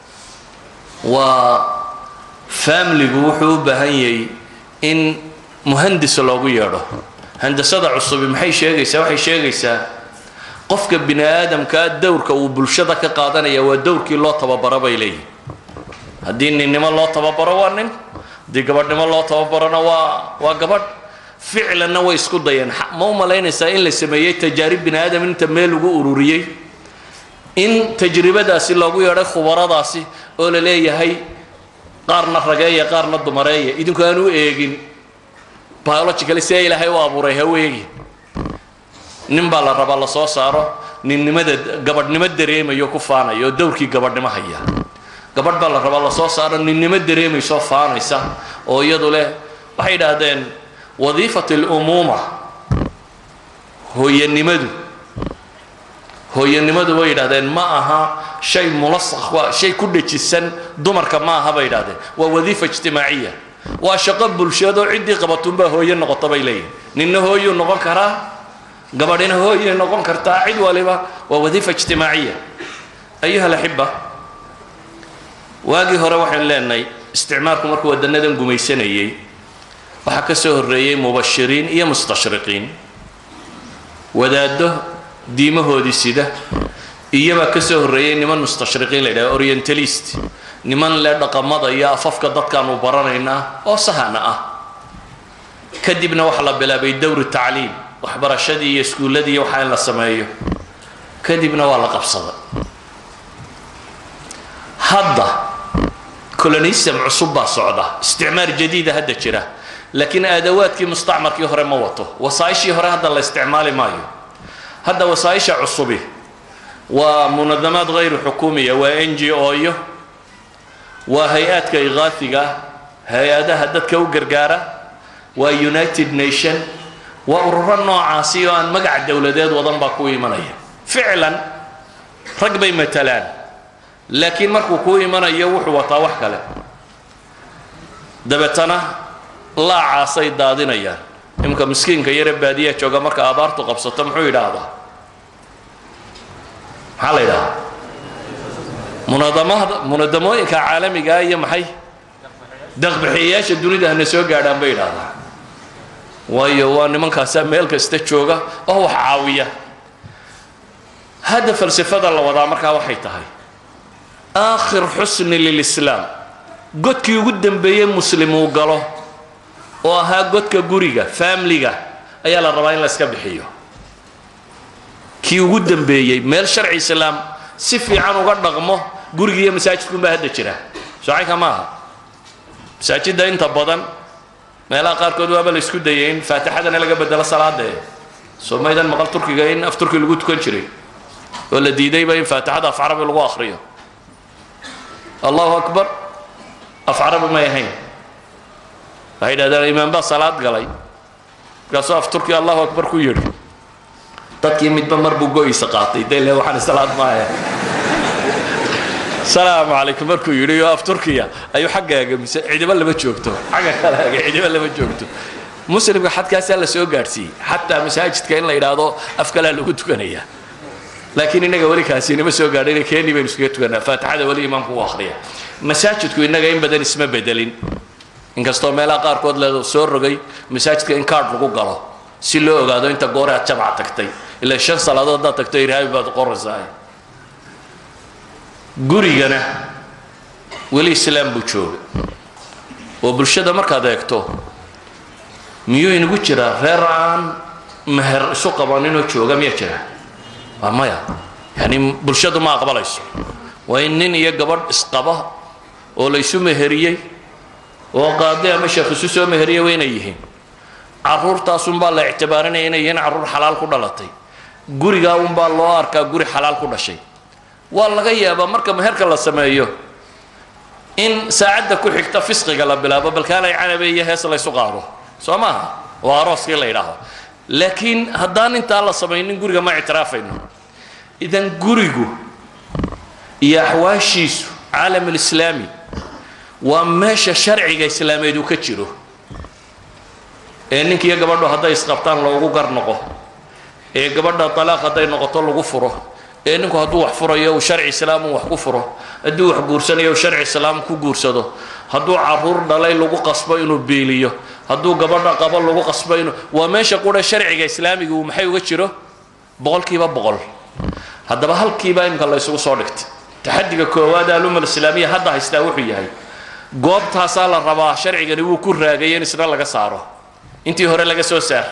Speaker 2: waa faamiligu wuxuu u baahan yahay in muhandis loogu yeedho handasada cusubi maxay sheegaysaa waxay sheegaysaa qofka bini aadamkaa dowrka uu bulshada ka qaadanaya waa dowrkii loo tababaro bay leeyihin haddii ninnimo loo tababaro waa nin haddii gabadhnimo loo tababarona waa waa gabadh ficlanna way isku dayeen ma u malaynaysaa in la sameeyey tajaarib bini aadam inta meel lagu ururiyey in tajribadaasi loogu yeedhay khubaradaasi oo la leeyahay qaarna rageeya qaarna dumareeya idinku aan u eegin biologically see ilaahay u abuuray ha u eegin nin baa la rabaa la soo saaro ninnimada gabadhnimo dareemayo ku faanaya oo dowrkii gabadhnimo haya gabadh baa la rabaa la soo saaro ninnimo dareemaysoo faanaysa oo iyadu leh waxay idhaahdeen wadiifat alumuuma hooyanimadu hooyanimadu way yidhahdeen ma aha shay mulasakh waa shay ku dhejisan dumarka ma aha bay yidhahdeen waa wadiifa ijtimaaciya waa shaqo bulshadoo ciddii qabatunbaa hooye noqota bay leeyihin ninna hooyuu noqon karaa gabadhina hooyay noqon kartaa cid waliba waa wadiifa ijtimaaciya ayuha alaxiba waagii hore waxaynu leenahay isticmaalku markuu wadanadan gumaysanayay waxaa ka soo horreeyey mubashiriin iyo mustashriqiin wadaaddo diimahoodii sida iyobaa ka soo horreeyey niman mustashriqiin la yidhaha orientalist niman le dhaqamada iyo afafka dadkaanu baranaynaa oo sahana ah kadibna waxaa la bilaabay dowri tacliim waxbarashadii iyo iskuulladii waxaa in la sameeyo kadibna waa la qabsaday hadda colonism cusub baa socda isticmaar jadiida hadda jira laakiin aadawaadkii mustacmarkii hore ma wato wasaaishii hore hadda la isticmaali maayo hadda wasaaisha cusubi waa munadamaad hayru xukuumiya waa n g o yo waa hay-aadka ikaafiga hay-adaha dadka u gargaara waa united nation waa ururo noocaasi oo aan magac dowladeed wadan baa ku imanaya ficlan rag bay matalaan laakiin markuu kuu imanayo wuxuu wataa wax kale dabeetana laacaasay daadinayaan imika miskiinka yare baadiyaha jooga marka abaartu qabsato muxuu yidhaahdaa maxaa la yidhahdaa munadamada munadamooyinka caalamigaa iyo maxay daqbixiyayaasha dunida hana soo gaadhaan bay yidhahdaa waayo waa nimankaasaa meel kasta jooga oo wax caawiya hadda falsafada la wadaa markaa waxay tahay aakhir xusni lilislaam godkii ugu dambeeyey muslim uu galo oo ahaa godka guriga faamliga ayaa la rabaa in la iska bixiyo kii ugu dambeeyey meel sharci islaam si fiican uga dhaqmo guriga iyo masaajidkunbaa hadda jira socanka ma aha masaajidda inta badan meelaha qaarkood waaba la isku dayay in faatixadana laga bedelo salaadee soo maydan maqal turkiga in af turki lagu tukan jiray oo la diidayba in faatixada af carabi lagu akriyo allahu akbar af carabi may ahayn waxay yidhahdeen imaam baa salaad galay markaasuu af turki allahu akbar ku yidhi dadkii midba mar buu go-iisa qaatay de le waxaan salaad maahe salaamu calaykum markuu yidhi oo af turkiya ayuu xaggaaga mise cidiba lama joogto xagga kalaaga cidiba lama joogto muslimka xadkaasaa la soo gaadhsiiyey xataa masaajidka in la yidhaahdo af kalaa lagu tukanaya laakiin innaga weli kaasi inama soo gaadhin keeni baynu iskaga tukanaa faatixada weli imaamku u akhriya masaajidku innaga in badan isma bedelin inkastoo meelaha qaarkood le soo rogay masaajidka in kaadh lagu galo si loo ogaado inta goore aad jamca tagtay ilaa shan salaadood haddaad tagto irhaabi baad qoraysaa gurigana weli islaam buu jooga oo bulshada markaad eegto miyuu inagu jiraa reer aan meher isu qabaninoo jooga miyaa jira waa maya yani bulshadu ma aqbalayso waa in nin iyo gabadh isqaba oo la ysu meheriyey oo qaadi ama sheekh isu soo meheriyey waa inay yihiin caruurtaasunbaa la ictibaarinaya inay yihiin carruur xalaal ku dhalatay gurigaa unbaa loo arkaa guri xalaal ku dhashay waa laga yaabaa marka meherka la sameeyo in saacadda ku xigta fisqiga la bilaabo balkaalay canabe iyo hees laysu qaado soo maaha waa arooskii la yidhaaho laakiin haddaan intaa la samaynin guriga ma ictiraafayno idan gurigu iyo axwaashiisu caalam alislaami waa meesha sharciga islaameed uu ka jiro ee ninkiiyo gabadhu hadday isqabtaan loogu gar noqo ee gabadha talaaq hadday noqoto lagu furo ee ninku hadduu wax furayo uu sharci islaam uu wax ku furo hadduu wax guursanayo uu sharci islaam ku guursado hadduu caruur dhalay lagu qasbo inuu biiliyo hadduu gabadha qabo lagu qasbo inuu waa meesha qura sharciga islaamiga uu maxay uga jiro boqolkiiba boqol haddaba halkiiba imika la ysugu soo dhigtay taxadiga koowaad alumma islaamiya hadda haystaa wuxuu yahay goobtaasaa la rabaa sharcigani wuu ku raagay in isna laga saaro intii hore laga soo saar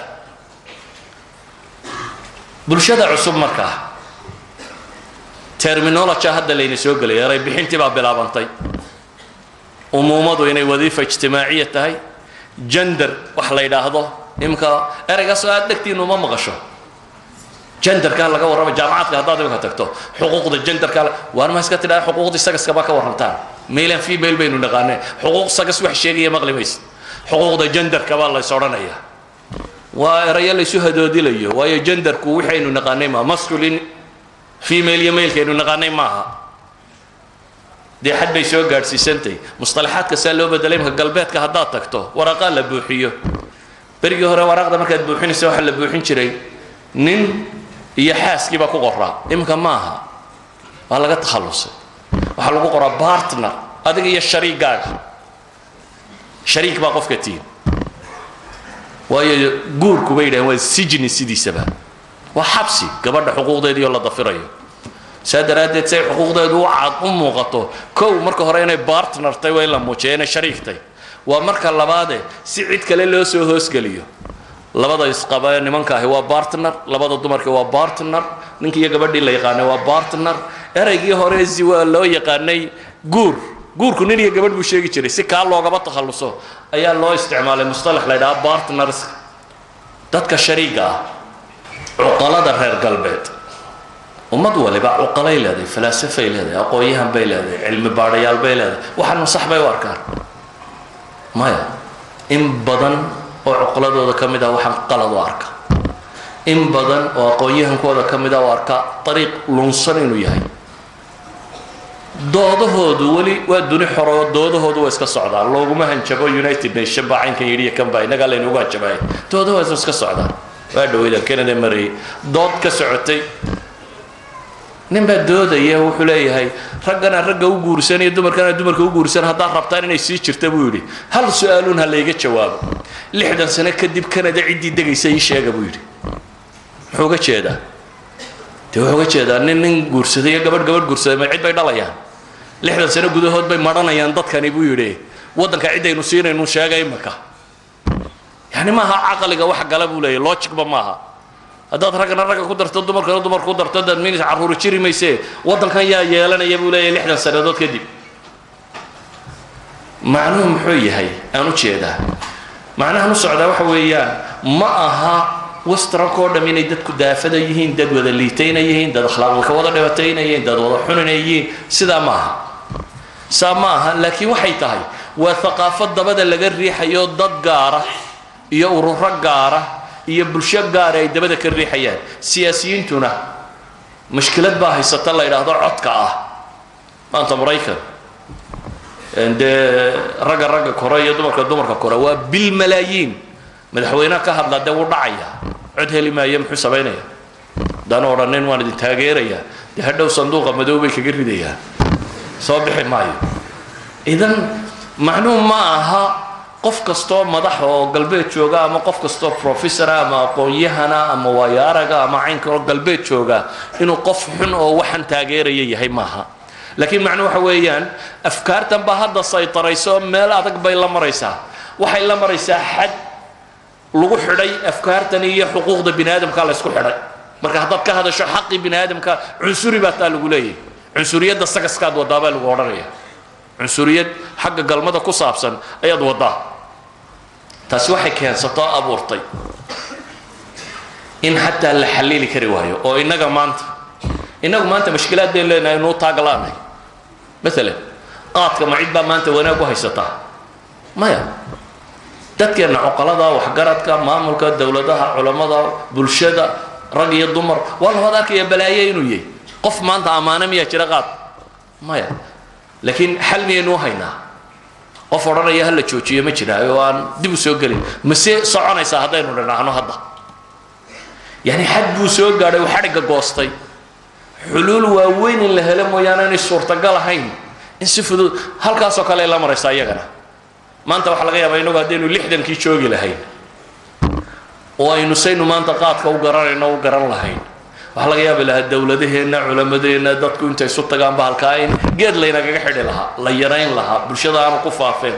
Speaker 2: bulshada cusub markaa terminology hadda layna soo gelay eray bixintii baa bilaabantay umuumadu inay wadiifa ijtimaaciya tahay gender wax la yidhaahdo imika ereygaasoo aad dhegtiinu uma maqasho genderkaa laga warrama jaamacaadka haddaad imika tagto xuquuqda genderka waan ma iska tidhaha xuquuqdii sagaskaba ka warrantaan mailan female baynu naqaanee xuquuq sagas wax sheegaya maqli maysa xuquuqda genderka baa lays odhanayaa waa erayo laysu hadoodilayo waayo genderku waxaynu naqaanay maa masculin female iyo mailkaynu naqaanay maaha dee xad bay soo gaadhsiisantay musطalaxaadka saa loo bedelay imka galbeedka haddaad tagto waraaqaa la buuxiyo berigii hore waraaqda markaad buuxinaysa waxaa la buuxin jiray nin iyo xaaskiibaa ku qoraa imika maaha waa laga takhallusay waxaa lagu qoraa bartner adiga iyo shariigaaga shariik baa qofka tihin waayo guurku bay yidhahen waa sijni sidiisaba waa xabsi gabadha xuquuqdeediioo la dafirayo saa daraaddeed say xuquuqdeedu u cad u muuqato kow marka hore inay bartnertay waa in la muujiya inay shariiktay waa marka labaade si cid kale loo soo hoosgeliyo labada isqaba ee nimanka ahi waa bartner labada dumarka waa bartner ninkii iyo gabadhii la yaqaanay waa bartner ereygii hore ziwa loo yaqaanay guur guurku nin iyo gabadh buu sheegi jiray si kaa loogaba takhalluso ayaa loo isticmaalay mustalax la ydhaha bartners dadka shariiga ah cuqalada reer galbeed ummad waliba cuqalay leedahay falaasafay leedahay aqoon-yahan bay leedahay cilmi baadhayaal bay leedahay waxaanu sax bay u arkaan maya in badan oo cuqaladooda ka mid ah waxaan qalad u arka in badan oo aqoon-yahankooda ka mid ah u arka ariiq lunsan inuu yahay doodahoodu weli waa duni xoro doodahoodu waa iska socdaan looguma hanjabo united nation baa caynkan yidhi iyo kan baa innagaa laynugu hanjabaya doodahoodu iska socdaan waa dhaweyda canada marayay dood ka socotay nin baa doodaya wuxuu leeyahay raggana ragga u guursan iyo dumarkana dumarka u guursan haddaad rabtaan inay sii jirta buu yidhi hal su-aaluun ha layga jawaabo lixdan sano kadib canada ciddii degaysa ii sheega buu yidhi muxuu uga jeedaa dee wuxuu uga jeedaa nin nin guursaday iyo gabadh gabadh guursaday ma cid bay dhalayaan lixdan sano gudahood bay madhanayaan dadkani buu yidhi waddanka ciddaynu siinaynu sheega imaka yani maaha caqliga wax gala buu leeyahy logicba maaha haddaad raggana ragga ku darto dumarkana dumar ku darto dad minis carruuri jiri mayse waddankan yaa yeelanaya buu leeyahay lixdan sannadood kadib macnuhu muxuu yahay aan u jeedaa macnahan u socdaa waxa weeyaan ma aha westranko dham inay dadku daafada yihiin dad wada liitayna yihiin dad akhlaaqda ka wada dhibataynayiin dad wada xuninayiin sidaa ma aha saa ma aha laakiin waxay tahay waa haqaafo dabada laga riixayo dad gaara iyo ururo gaara iyo bulsho gaara ay dabada ka riixayaan siyaasiyiintuna mashkilad baa haysata la yidhaahdo codka ah maanta maraykan dee ragga ragga kore iyo dumarka dumarka kore waa bilmalaayiin madaxweyneha ka hadla dee wuu dhacaya cod heli maayo muxuu samaynaya haddaan odhanin waan idin taageeraya dee hadhow sanduuqa madow bay kaga ridayaan soo bixi maayo idan macnuhu ma aha qof kastoo madaxa oo galbeed jooga ama qof kastoo professora ama aqoon-yahana ama waayaaraga ama caynka oo galbeed jooga inuu qof xun oo waxan taageeraya yahay maaha laakiin macnuu waxa weeyaan afkaartan baa hadda saytarayso meel adag bay la maraysaa waxay la maraysaa xad lagu xidhay afkaartan iyo xuquuqda bini aadamka la ysku xidhay marka haddaad ka hadasho xaqii bini aadamka cunsuri baa taa lagu leeyahay cunsuriyadda sagaskaad wadaabaa lagu odhanaya cunsuriyad xagga galmada ku saabsan ayaad wadaa taasi waxay keensatoo abuurtay in xataa la xalili kari waayo oo innaga maanta innagu maanta mashkilaadeen leenahay inuu taaglaanay maalan qaadka ma cid baa maanta wanaag u haysataa maya dadkeenna coqolada waxgaradka maamulka dowladaha culammada bulshada rag iyo dumar waa labaad arkaya balaaye inuu yahay qof maanta ammaano miyaa jira qaad maya laakiin xal miyaynu u haynaa qof odhanaya hala joojiyo ma jiraa oo aan dib u soo gelin mase soconaysaa haddaynu dhinaahno hadda yani xad buu soo gaadhay uu xadhigga goostay xuluul waaweyn in la helo mooyaane inay suurtagal ahayn in si fudud halkaasoo kale ay la maraysaa iyagana maanta waxaa laga yaabaa inagu haddaynu lixdankii joogi lahayn oo aynu saynu maanta qaadka u garanayno u garan lahayn waxaa laga yaabi lahaa dowladaheenna culamadeenna dadku intay isu tagaanba halkaa in geed laynagaga xidhi lahaa la yarayn lahaa bulshada aanu ku faafeen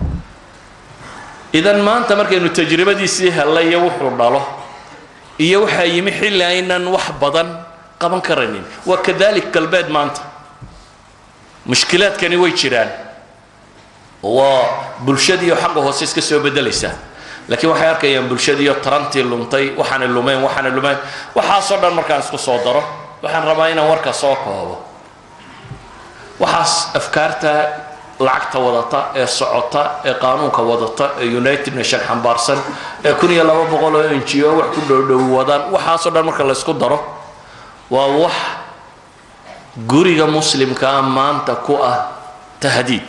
Speaker 2: idan maanta markaynu tajribadiisii hellay iyo wuxuu dhalo iyo waxaa yimi xilli aynan wax badan qaban karaynin waa kadalik galbeed maanta mushkilaadkani way jiraan waa bulshadiiyo xagga hoose iska soo bedelaysaa laakiin waxay arkayaan bulshadiiyo tarantii luntay waxaanay lumeen waxaanay lumeen waxaasoo dhan markaan isku soo daro waxaan rabaa inaan warka soo koobo waxaas afkaarta lacagta wadata ee socota ee qaanuunka wadata ee united nation xambaarsan ee kun iyo laba boqol oo n g o wax ku dhowdhow wadaan waxaasoo dhan marka la ysku daro waa wax guriga muslimkaa maanta ku ah tahdiid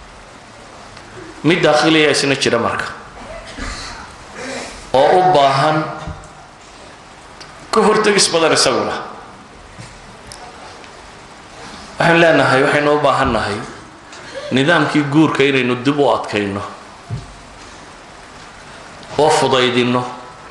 Speaker 2: mid daakhiliya isna jira marka oo u baahan ka hortegis badan isaguna waxaan leenahay waxaynu u baahan nahay nidaamkii guurka inaynu dib u adkayno oo fudaydinno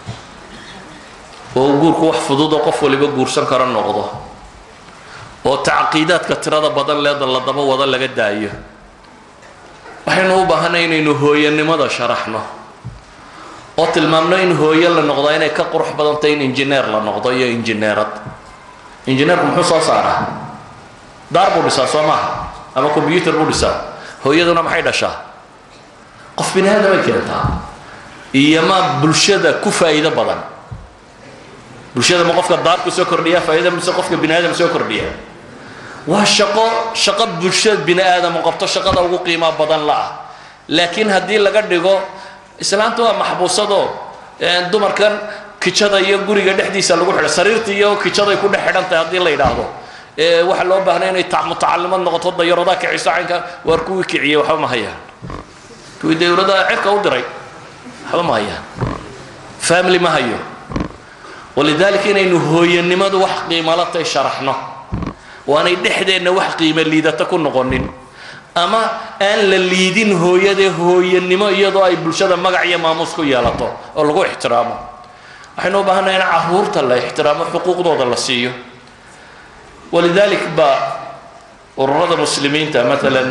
Speaker 2: oo guurku wax fududoo qof waliba guursan karo noqdo oo tacqiidaadka tirada badan leeda la daba wada laga daayo waxaynu u baahanay inaynu hooyanimada sharaxno oo tilmaamno in hooyo la noqdaa inay ka qurux badantay in injineer la noqdo iyo injineerad injineerku muxuu soo saaraa daar buu dhisaa soo maaha ama combyuter buu dhisaa hooyaduna maxay dhashaa qof bini aadamay keentaa iyo ma bulshada ku faa'iido badan bulshada ma qofka daarku soo kordhiya faa'iida mise qofka bini aadam soo kordhiya waa shaqo shaqo bulshada bini aadam qabto shaqada ugu qiimaa badan la ah laakiin haddii laga dhigo islaanta waa maxbuusadoo dumarkan kijada iyo guriga dhexdiisa lagu xidha sariirta iyo kijaday ku dhex xidhan tahay haddii la yidhaahdo waxaa loo baahnay inay mutacalimad noqoto dayaradaa kiciso caynka waar kuwii kiciyey waxba ma hayaan kuwii dawladda cirka u diray waxba ma hayaan family ma hayo walidaalika inaynu hooyanimadu wax qiimalatay sharaxno waanay dhexdeenna wax qiimo liidata ku noqonin ama aan la liidin hooyadee hooyanimo iyadoo ay bulshada magac iyo maamuus ku yeelato oo lagu ixtiraamo waxaynu u baahanay in caruurta la ixtiraamo xuquuqdooda la siiyo walidalik ba ururada muslimiinta maalan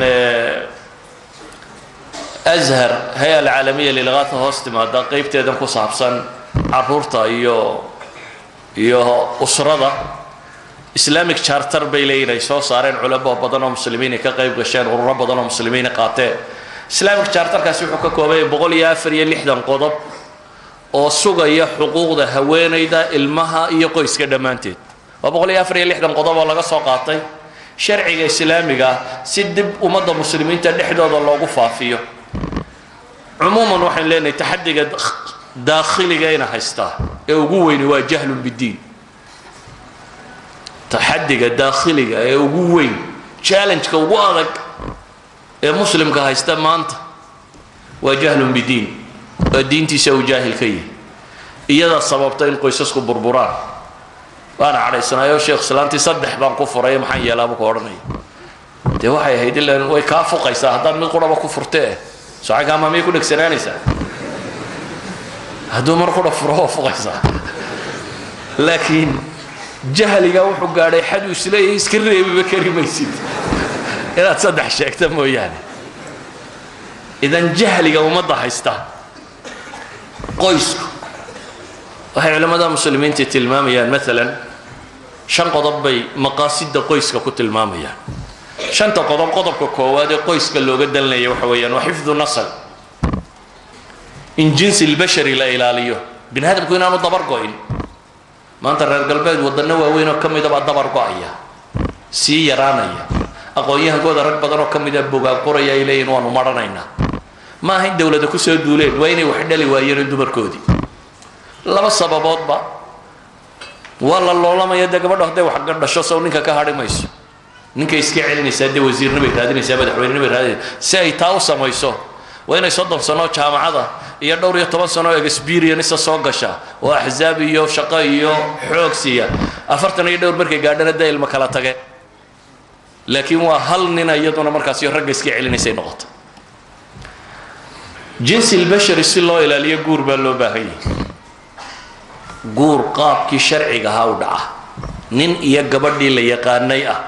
Speaker 2: ashar hay-a alcaalamiya lilgaata hoos timaada qeybteedan ku saabsan caruurta iyo iyo usrada islamic charter bay leeyihin ay soo saareen culamo badan oo muslimiinay ka qayb gasheen ururo badan oo muslimiina qaateen islamic charterkaasi wuxuu ka koobanya boqol iyo afar iyo lixdan qodob oo sugaya xuquuqda haweenayda ilmaha iyo qoyska dhammaanteed waa boqol iyo afar iyo lixdan qodob oo laga soo qaatay sharciga islaamiga si dib ummadda muslimiinta dhexdooda loogu faafiyo cumuuman waxaynu leenahay taxadiga daakhiliga ina haystaa ee ugu weyni waa jahlun biddiin taxadiga daakhiliga ee ugu weyn challenge-ka ugu adag ee muslimka haysta maanta waa jahlun bidiin waa diintiisa uu jaahil ka yahay iyadaa sababta in qoysasku burburaan waana cadhaysanaayoo sheekh islaantii saddex baan ku furay maxaan yeelaabu ku odhanaya dee waxay ahayd ilan way kaa fuqaysaa haddaad mid quraba ku furtee socankaamaa miyay ku dhegsanaanaysaa hadduu mar qura furo waa fuqaysaa laakiin jahliga wuxuu gaadhay xaduu isleeyahay iska reebiba kari maysid inaad saddex sheegta mooyaane idan jahliga ummadda haysta qoysku waxay culimmada muslimiinta tilmaamayaan maalan shan qodob bay maqaasida qoyska ku tilmaamayaan shanta qodob qodobka koowaad ee qoyska looga dalinaya waxa weeyaan waa xifdu nasl in jinsi lbashari la ilaaliyo bini aadamku inaanu dabar go-in maanta reer galbeed wadano waaweyn oo ka mida baa dabar go-aya sii yaraanaya aqoon-yahankooda rag badan oo ka mida bogaag qoraya ay leeyihin waanu marhanaynaa ma aha in dowlada kusoo duuleen waa inay wax dhali waayeen dumarkoodii laba sababoodba waa la loolamaya dee gabadho hadday wax dhasho sow ninka ka hadhi mayso ninkay iska celinaysaa dee wasiirna bay raadinaysaa madaxweynena bay raadinaysaa si ay taa u samayso waa inay soddon sano jaamacada iyo dhowr iyo toban sano experienisa soo gasha oo axzaab iyo shaqo iyo xoog siiya afartan iyo dhowr markay gaadhana dee ilmo kala tage laakiin waa hal nina iyaduna markaasi ragga iska celinaysay noqoto jinsi lbashari si loo ilaaliyo guur baa loo baahan yahay guur qaabkii sharciga ahaa u dhaca nin iyo gabadhii la yaqaanay ah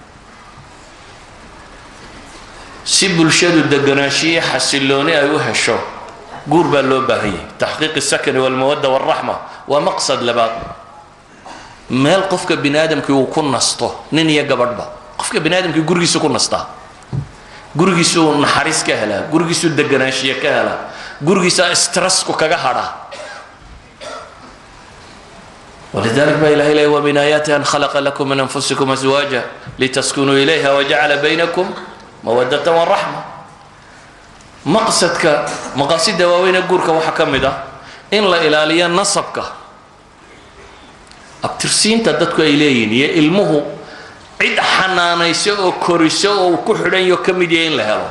Speaker 2: si bulshadu deganaanshiyo xasilooni ay u hesho guur baa loo baahan yahay taxqiiq sakani walmawadda walraxma waa maqsad labaad meel qofka bini aadamkii uu ku nasto nin iyo gabadhba qofka bini aadamkii gurigiisu ku nastaa gurigiisuu naxariis ka helaa gurigiisuu deganaanshiyo ka helaa gurigiisa stressku kaga hadhaa ولذلك بقى إله إليه ومن آياته أن خلق لكم من أنفسكم أزواجا لتسكنوا إليها وجعل بينكم مودة ورحمة مقصدك مقاصد واوين قورك وحكم ده إن لا إلاليا نصبك أبترسين تدتك إليين يا إلمه عد حنانيسة أو كوريسة أو كحرين يكمل يين لهلا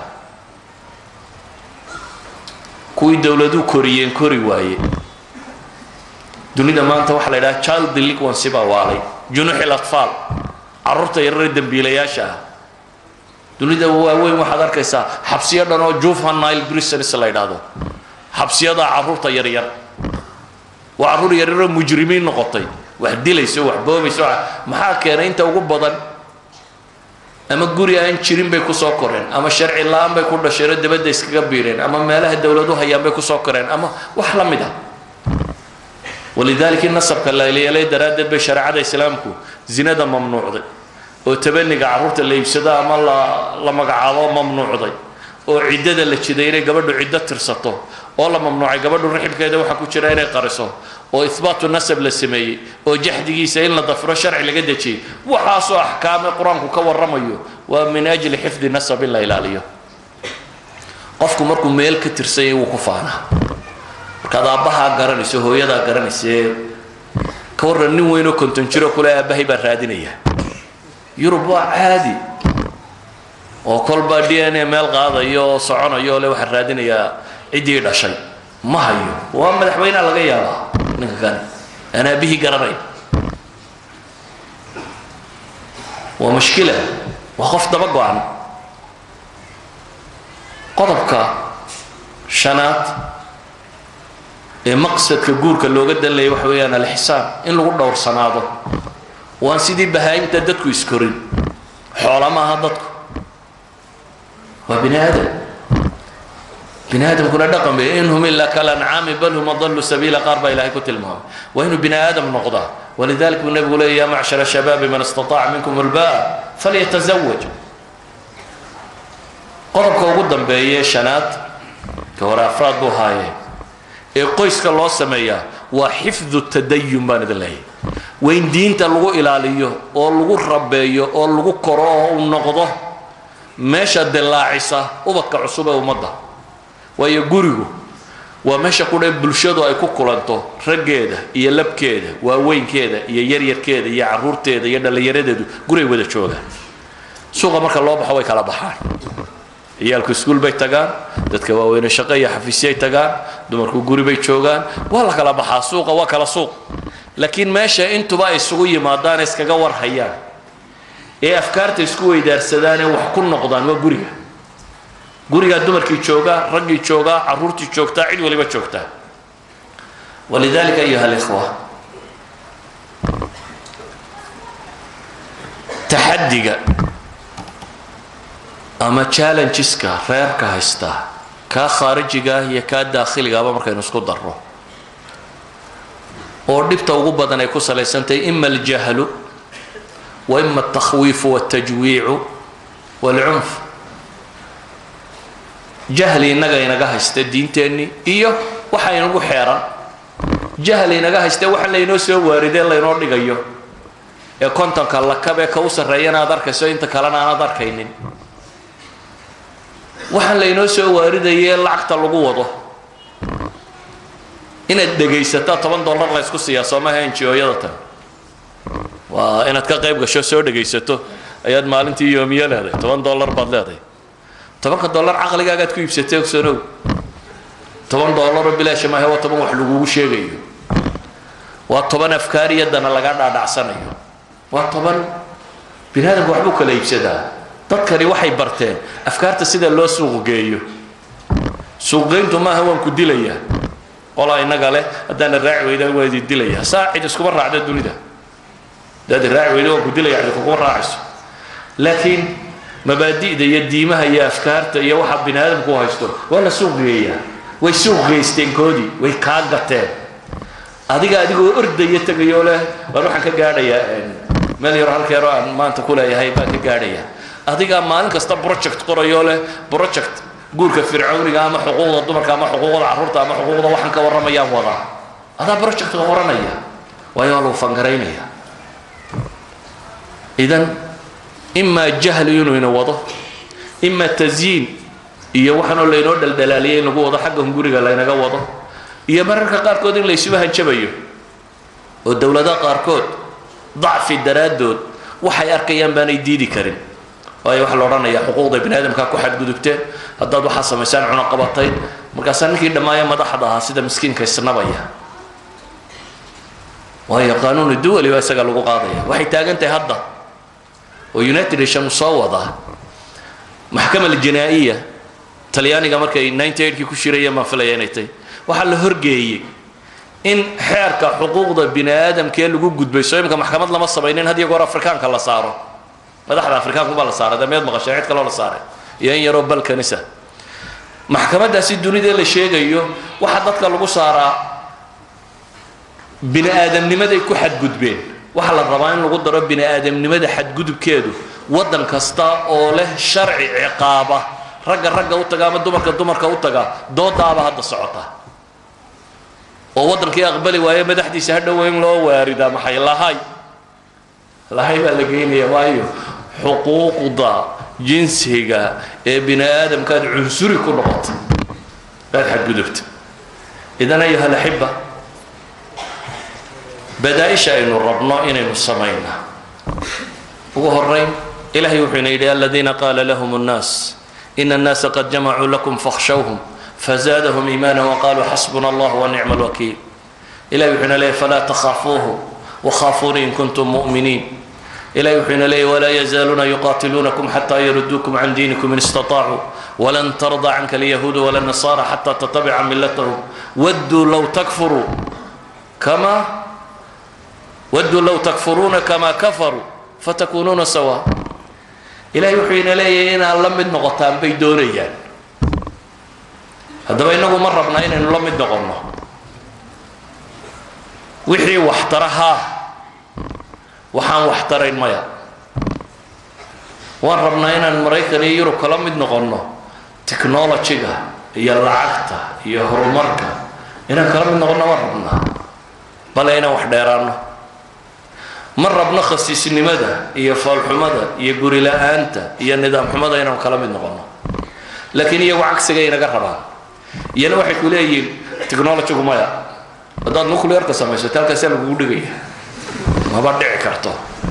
Speaker 2: كوي دولدو كوريين كوري وايه dunida maanta waxaa la yidhaha child delinquency baa waalay junuuxil atfaal carruurta yarare dembiilayaasha ah dunida waaweyn waxaad arkaysaa xabsiyo dhan oo juvenile prisons la yidhaahdo xabsiyada carruurta yaryar waa carruur yaryaroo mujrimiin noqotay wax dilayso wax boobayso maxaa keenay inta ugu badan ama guri aan jirin bay kusoo koreen ama sharci la-aan bay ku dhasheenoo dabadda iskaga biireen ama meelaha dowladu hayaan bay kusoo koreen ama wax la mid a walidaalika in nasabka la yeelay daraaddeed bay shareecada islaamku zinada mamnuucday oo tabaniga carruurta la iibsado ama la la magacaabo mamnuucday oo ciddada la jiday inay gabadhu ciddo tirsato oo la mamnuucay gabadhu rixibkeeda waxaa ku jira inay qariso oo ihbaatu nasab la sameeyey oo jaxdigiisa in la dafiro sharci laga dejiyey waxaasoo axkaame qur-aanku ka warramayo waa min ajli xifdi nasab in la ilaaliyo qofku markuu meel ka tirsanyay wuu ku faanaa markaad aabbahaa garanayso hooyadaa garanayse ka warran nin weynoo konton jiro kule aabbahay baan raadinaya yurub waa caadi oo kolba d n a meel qaadayo oo soconayo le waxaan raadinayaa ciddii dhashay ma hayo waa madaxweynea laga yaabaa ninka kani aan aabbihii garanayn waa mushkila waa qof daba go-an qodobka shanaad ee maqsadka guurka looga danlaya waxa weeyaan alxisaan in lagu dhowrsanaado waan sidii bahaa-imta dadku iskorin xoola maaha dadku waa bini aadam bini aadamkuna dhaqan bay in hum ilaa kalancaami bal hum adallu sabiila qaar baa ilahay ku tilmaamay waa inuu bini aadam noqdaa walidalik buu nebigu leeya ya macshara shabaabi man istataaca minkum albaa falyatazawaj qodobka ugu dambeeye shanaad ka hore afraad buu haayee ee qoyska loo sameeyaa waa xifdu tadayun baan idin leeyahy waa in diinta lagu ilaaliyo oo lagu rabeeyo oo lagu koro oo uu noqdo meesha dilaacisa ubadka cusub ee ummadda waayo gurigu waa meesha kudhe bulshadu ay ku kulanto raggeeda iyo labkeeda waaweynkeeda iyo yaryarkeeda iyo caruurteeda iyo dhallinyaradeedu guray wada joogaan suuqa marka loo baxo way kala baxaan ciyaalku iskuul bay tagaan dadka waaweyne shaqo iyo xafiisyay tagaan dumarku guri bay joogaan waa la kala baxaa suuqa waa kala suuq laakiin meesha intuba ay isugu yimaadaan ee iskaga war hayaan ee afkaarta isku weydaarsadaan ee wax ku noqdaan waa guriga gurigaa dumarkii joogaa raggii joogaa caruurtii joogtaa cid waliba joogtaa walidalika ayuha alikhwa taxadiga ama challengeska reerka haystaa kaa khaarijiga ah iyo kaa daakhiligaaba markaynu isku darro oo dhibta ugu badan ay ku salaysantahay ima aljahlu wa ima altakhwiifu waltajwiicu waalcunf jahli innaga inaga haysta diinteennii iyo waxa inagu xeeran jahli inaga haysta waxa laynoo soo waaridee laynoo dhigayo ee kontonka lakab ee ka u sarreeyana aad arkayso inta kalena aanaad arkaynin waxaan laynoo soo waaridayee lacagta lagu wado inaad dhegaysataa toban dollar la ysku siiyaa soomaha enjiyooyada tan waa inaad ka qayb gasho soo dhegaysato ayaad maalintii yoomiyo leedahay toban dollar baad leedahay tobanka dollar caqligaagaad ku iibsatay ogsanow toban dollaroo bilaasha maahe waa toban wax lagugu sheegayo waa toban afkaariyadana laga dhaadhacsanayo waa toban bini aadamka waxbuu kala iibsadaa dadkani waxay barteen afkaarta sida loo suuq geeyo suuqgeyntu maaha waan ku dilayaa qolaa innaga leh haddaana raaci weyda waa idin dilayaa saa cid iskuma raacda dunida haddaad raaci weyda waan ku dilaya cid kuguma raacayso laakiin mabaadi'da iyo diimaha iyo afkaarta iyo waxa bini aadamku u haysto waa la suuq geeyaa way suuq geysteen koodii way kaa gateen adiga adigoo ordaya tegayoo leh waan waxaan ka gaadhayaa meel yaro halkeero aan maanta ku leeyahay baan ka gaadhayaa adigaa maalin kasta project qorayoo leh project guurka fircawniga ama xuquuqda dumarka ama xuquuqda carruurta ama xuquuqda waxaan ka warramayaan wadaa adaa projectka qoranaya waayo waa lagu fangaraynaya idan imaa jahli inuu ina wado imaa tasyiin iyo waxaanoo laynoo dhaldhalaaliyay in lagu wado xaggan guriga laynaga wado iyo mararka qaarkood in laysuba hanjabayo oo dowladaha qaarkood dacfi daraaddood waxay arkayaan baanay diidi karin waayo waxaa la odhanayaa xuquuqda bini aadamkaa ku xadgudubteen haddaad waxaa samaysaan cunaqabatay markaasaa ninkii dhammaaya madaxda ahaa sida miskiinka isnabaya waayo qaanuunu duwali baa isaga lagu qaadaya waxay taagan tahay hadda oo united nation soo wadaa maxkama aljinaa'iya talyaaniga markay ninety eightkii ku shirayeen baan filaya inay tahy waxaa la horgeeyey in xeerka xuquuqda bini aadamkee lagu gudbay soo imika maxkamad lama samaynin had iyo goor afrikaanka la saaro madaxda afrikaanku baa la saaray dee meed maqasheen cid kaloo la saaray iyo in yaroo balkanisa maxkamaddaasi dunida la sheegayo waxaa dadka lagu saaraa bini aadamnimaday ku xadgudbeen waxaa la rabaa in lagu daro bini aadamnimada xadgudubkeedu waddan kasta oo leh sharci ciqaaba ragga ragga u taga ama dumarka dumarka u taga doodaaba hadda socota oo waddankii aqbali waaye madaxdiisa hadhow in loo waaridaa maxay lahay lahay baa la geynaya waayo xuquuqda jinsiga ee bini aadamkaad cunsuri ku noqotay baad xadgudubta idan ayuha alaxiba badaa-isha aynu rabno inaynu samaynaa ugu horayn ilahay wuxuu ina yidhi aladiina qaala lahum الnaas ina الnaasa qad jamacuu lakum fakhshawhum fazaadahum iimaana waqaluu xasbuna allah wanicma اlwakiil ilahay wuxuu ina leeyay falaa takhaafuuhu wakhaafuuni in kuntum mu'miniin ilahay wuxuu ina leeyay walaa yazaaluuna yuqaatiluunakum xataa yaruduukum can diinikum in istaطaacuu walan tarda canka alyahuudu wala nasaara xataa tatabica milatahum wadduu low takfuruu kama wadduu low takfuruuna kama kafaruu fatakuunuuna sawa ilahay wuxuu ina leeyahay inaad la mid noqotaan bay doonayaan haddaba innagu ma rabnaa inaynu la mid noqonno wixii waxtara haa waxaan waxtarayn maya waan rabnaa inaan maraykan iyo yurub kala mid noqonno technologyga iyo lacagta iyo horumarka inaan kala mid noqonno waan rabnaa bale inaan wax dheeraanno ma rabno khasiisnimada iyo foolxumada iyo guri la-aanta iyo nidaam xumada inaan kala mid noqonno laakiin iyagu cagsigay inaga rabaan iyana waxay ku leeyihiin technologygu maya haddaad nuclearka samaysato halkaasaa lagugu dhigaya maba dhici karto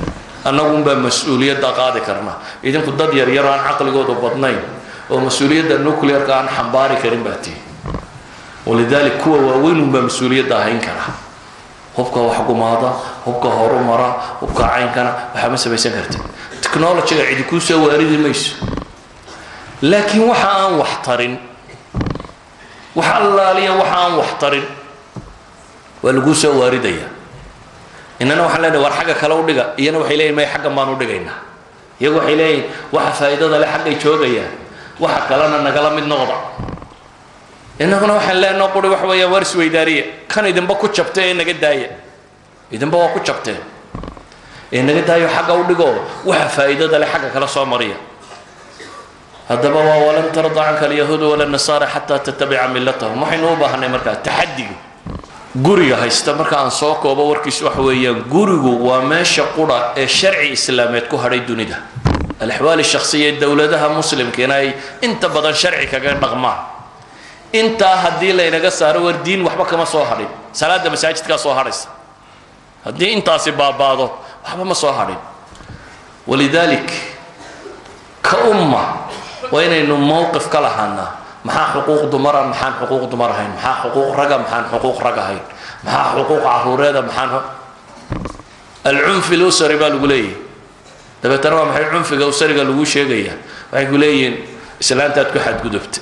Speaker 2: annagunbaa mas-uuliyadda qaadi karna idinku dad yaryar aan caqligoodu badnayn oo mas-uuliyadda nuclearka aan xambaari karin baa tihi walidalik kuwa waaweynunbaa mas-uuliyadda ahayn kara hubka wax gumaada hubka horumara hubka caynkana waxaa ma samaysan karti technologyga cidi kuu soo waaridi mayso laakiin waxa aan wax tarin wax allaaliya waxa aan wax tarin waa laguu soo waaridaya inana waxaan leenahay war xagga kale u dhiga iyana waxay leeyihin may xaggan baan u dhigaynaa iyagu waxay leeyihin waxa faa'iidada leh xaggay joogayaan waxa kalena nagala mid noqda innaguna waxaan leenaho quri waxa weeyaan war isweydaariya kan idinba ku jabtay ee naga daaya idinba waa ku jabteen ee naga daayo xagga u dhigo waxa faa'iidada leh xagga kale soo mariya haddaba waa walan tarda canka alyahuudu wala nasaara xataa tatabica millatahum waxaynu u baahanay markaa taxadiga guriga haysta marka aan soo koobo warkiisu waxa weeyaan gurigu waa meesha qura ee sharci islaameed ku hadhay dunida alaxwaali shakhsiya ee dowladaha muslimkiina ay inta badan sharci kaga dhaqmaan intaa haddii laynaga saaro war diin waxba kama soo hadhin salaada masaajidkaa soo hadhaysa haddii intaasi baabaado waxba ma soo hadhin walidaalik ka umma waa inaynu mowqif ka lahaanaa maxaa xuquuq dumara maxaan xuquuq dumar ahayn maxaa xuquuq raga maxaan xuquuq rag ahayn maxaa xuquuq caruureeda maxaan alcunfi lusari baa lagu leeyahay dabeetana waa maxay cunfiga usariga lagu sheegayaa waxay ku leeyihiin islaantaad ku xadgudubta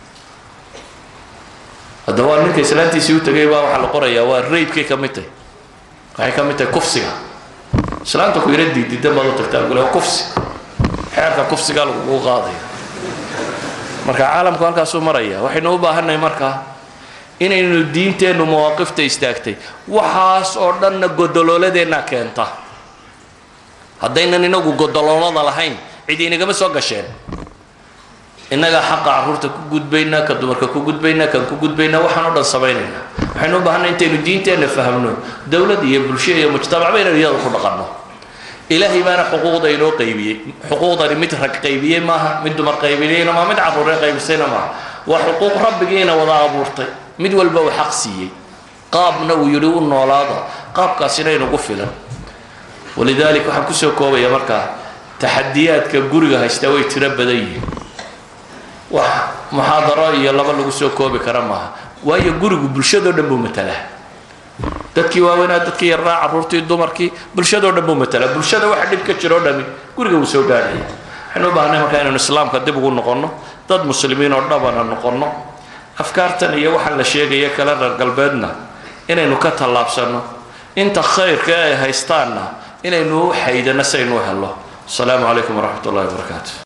Speaker 2: haddaba waa ninka islaantiisii u tegay baa waxaa la qorayaa waa raybkay ka mid tahay waxay ka mid tahay kufsiga islaanta ku yara diididan baad u tagtaa lagu leeya kufsi xeerka kufsigaa lagugu qaadaya marka caalamku halkaasuu maraya waxaynu u baahannahay markaa inaynu diinteennu mawaaqifta istaagtay waxaas oo dhanna godolooladeenna keenta haddaynan inagu godoloolada lahayn cid inagama soo gasheen innagaa xaqa carruurta ku gudbaynaa ka dumarka ku gudbaynaa kan ku gudbaynaa waxaan o dhan samaynaynaa waxaynu u baahannahay intaynu diinteenna fahmno dowlad iyo bulsho iyo mujtamacba inaynu iyada ku dhaqanno ilaahay baana xuquuqda inoo qaybiyey xuquuqdani mid rag qaybiyey maaha mid dumar qaybiyeyna maaha mid carruure qaybisayna maaha waa xuquuq rabbigiina wada abuurtay mid walba uu xaq siiyey qaabna uu yidhi u noolaada qaabkaasina inugu filan walidalik waxaan kusoo koobaya markaa taxadiyaadka guriga haystaa way tiro badan yihiin wax muxaadaro iyo laba lagu soo koobi kara maaha waayo gurigu bulshadoo dhan buu matalaa dadkii waaweynaa dadkii yarraa carruurtii dumarkii bulshadoo dhan buu matalaa bulshada waxa dhib ka jiro o dhami guriga wuu soo gaadhaya waxaynu u baahnay markaa inaynu islaamka dib ugu noqonno dad muslimiin oo dhabana noqonno afkaartan iyo waxaan la sheegaya kale reer galbeedna inaynu ka tallaabsanno inta khayrka ay haystaanna inaynu u xaydano saynu u hello asalaamu calaykum waraxmat ullahi wabarakaatu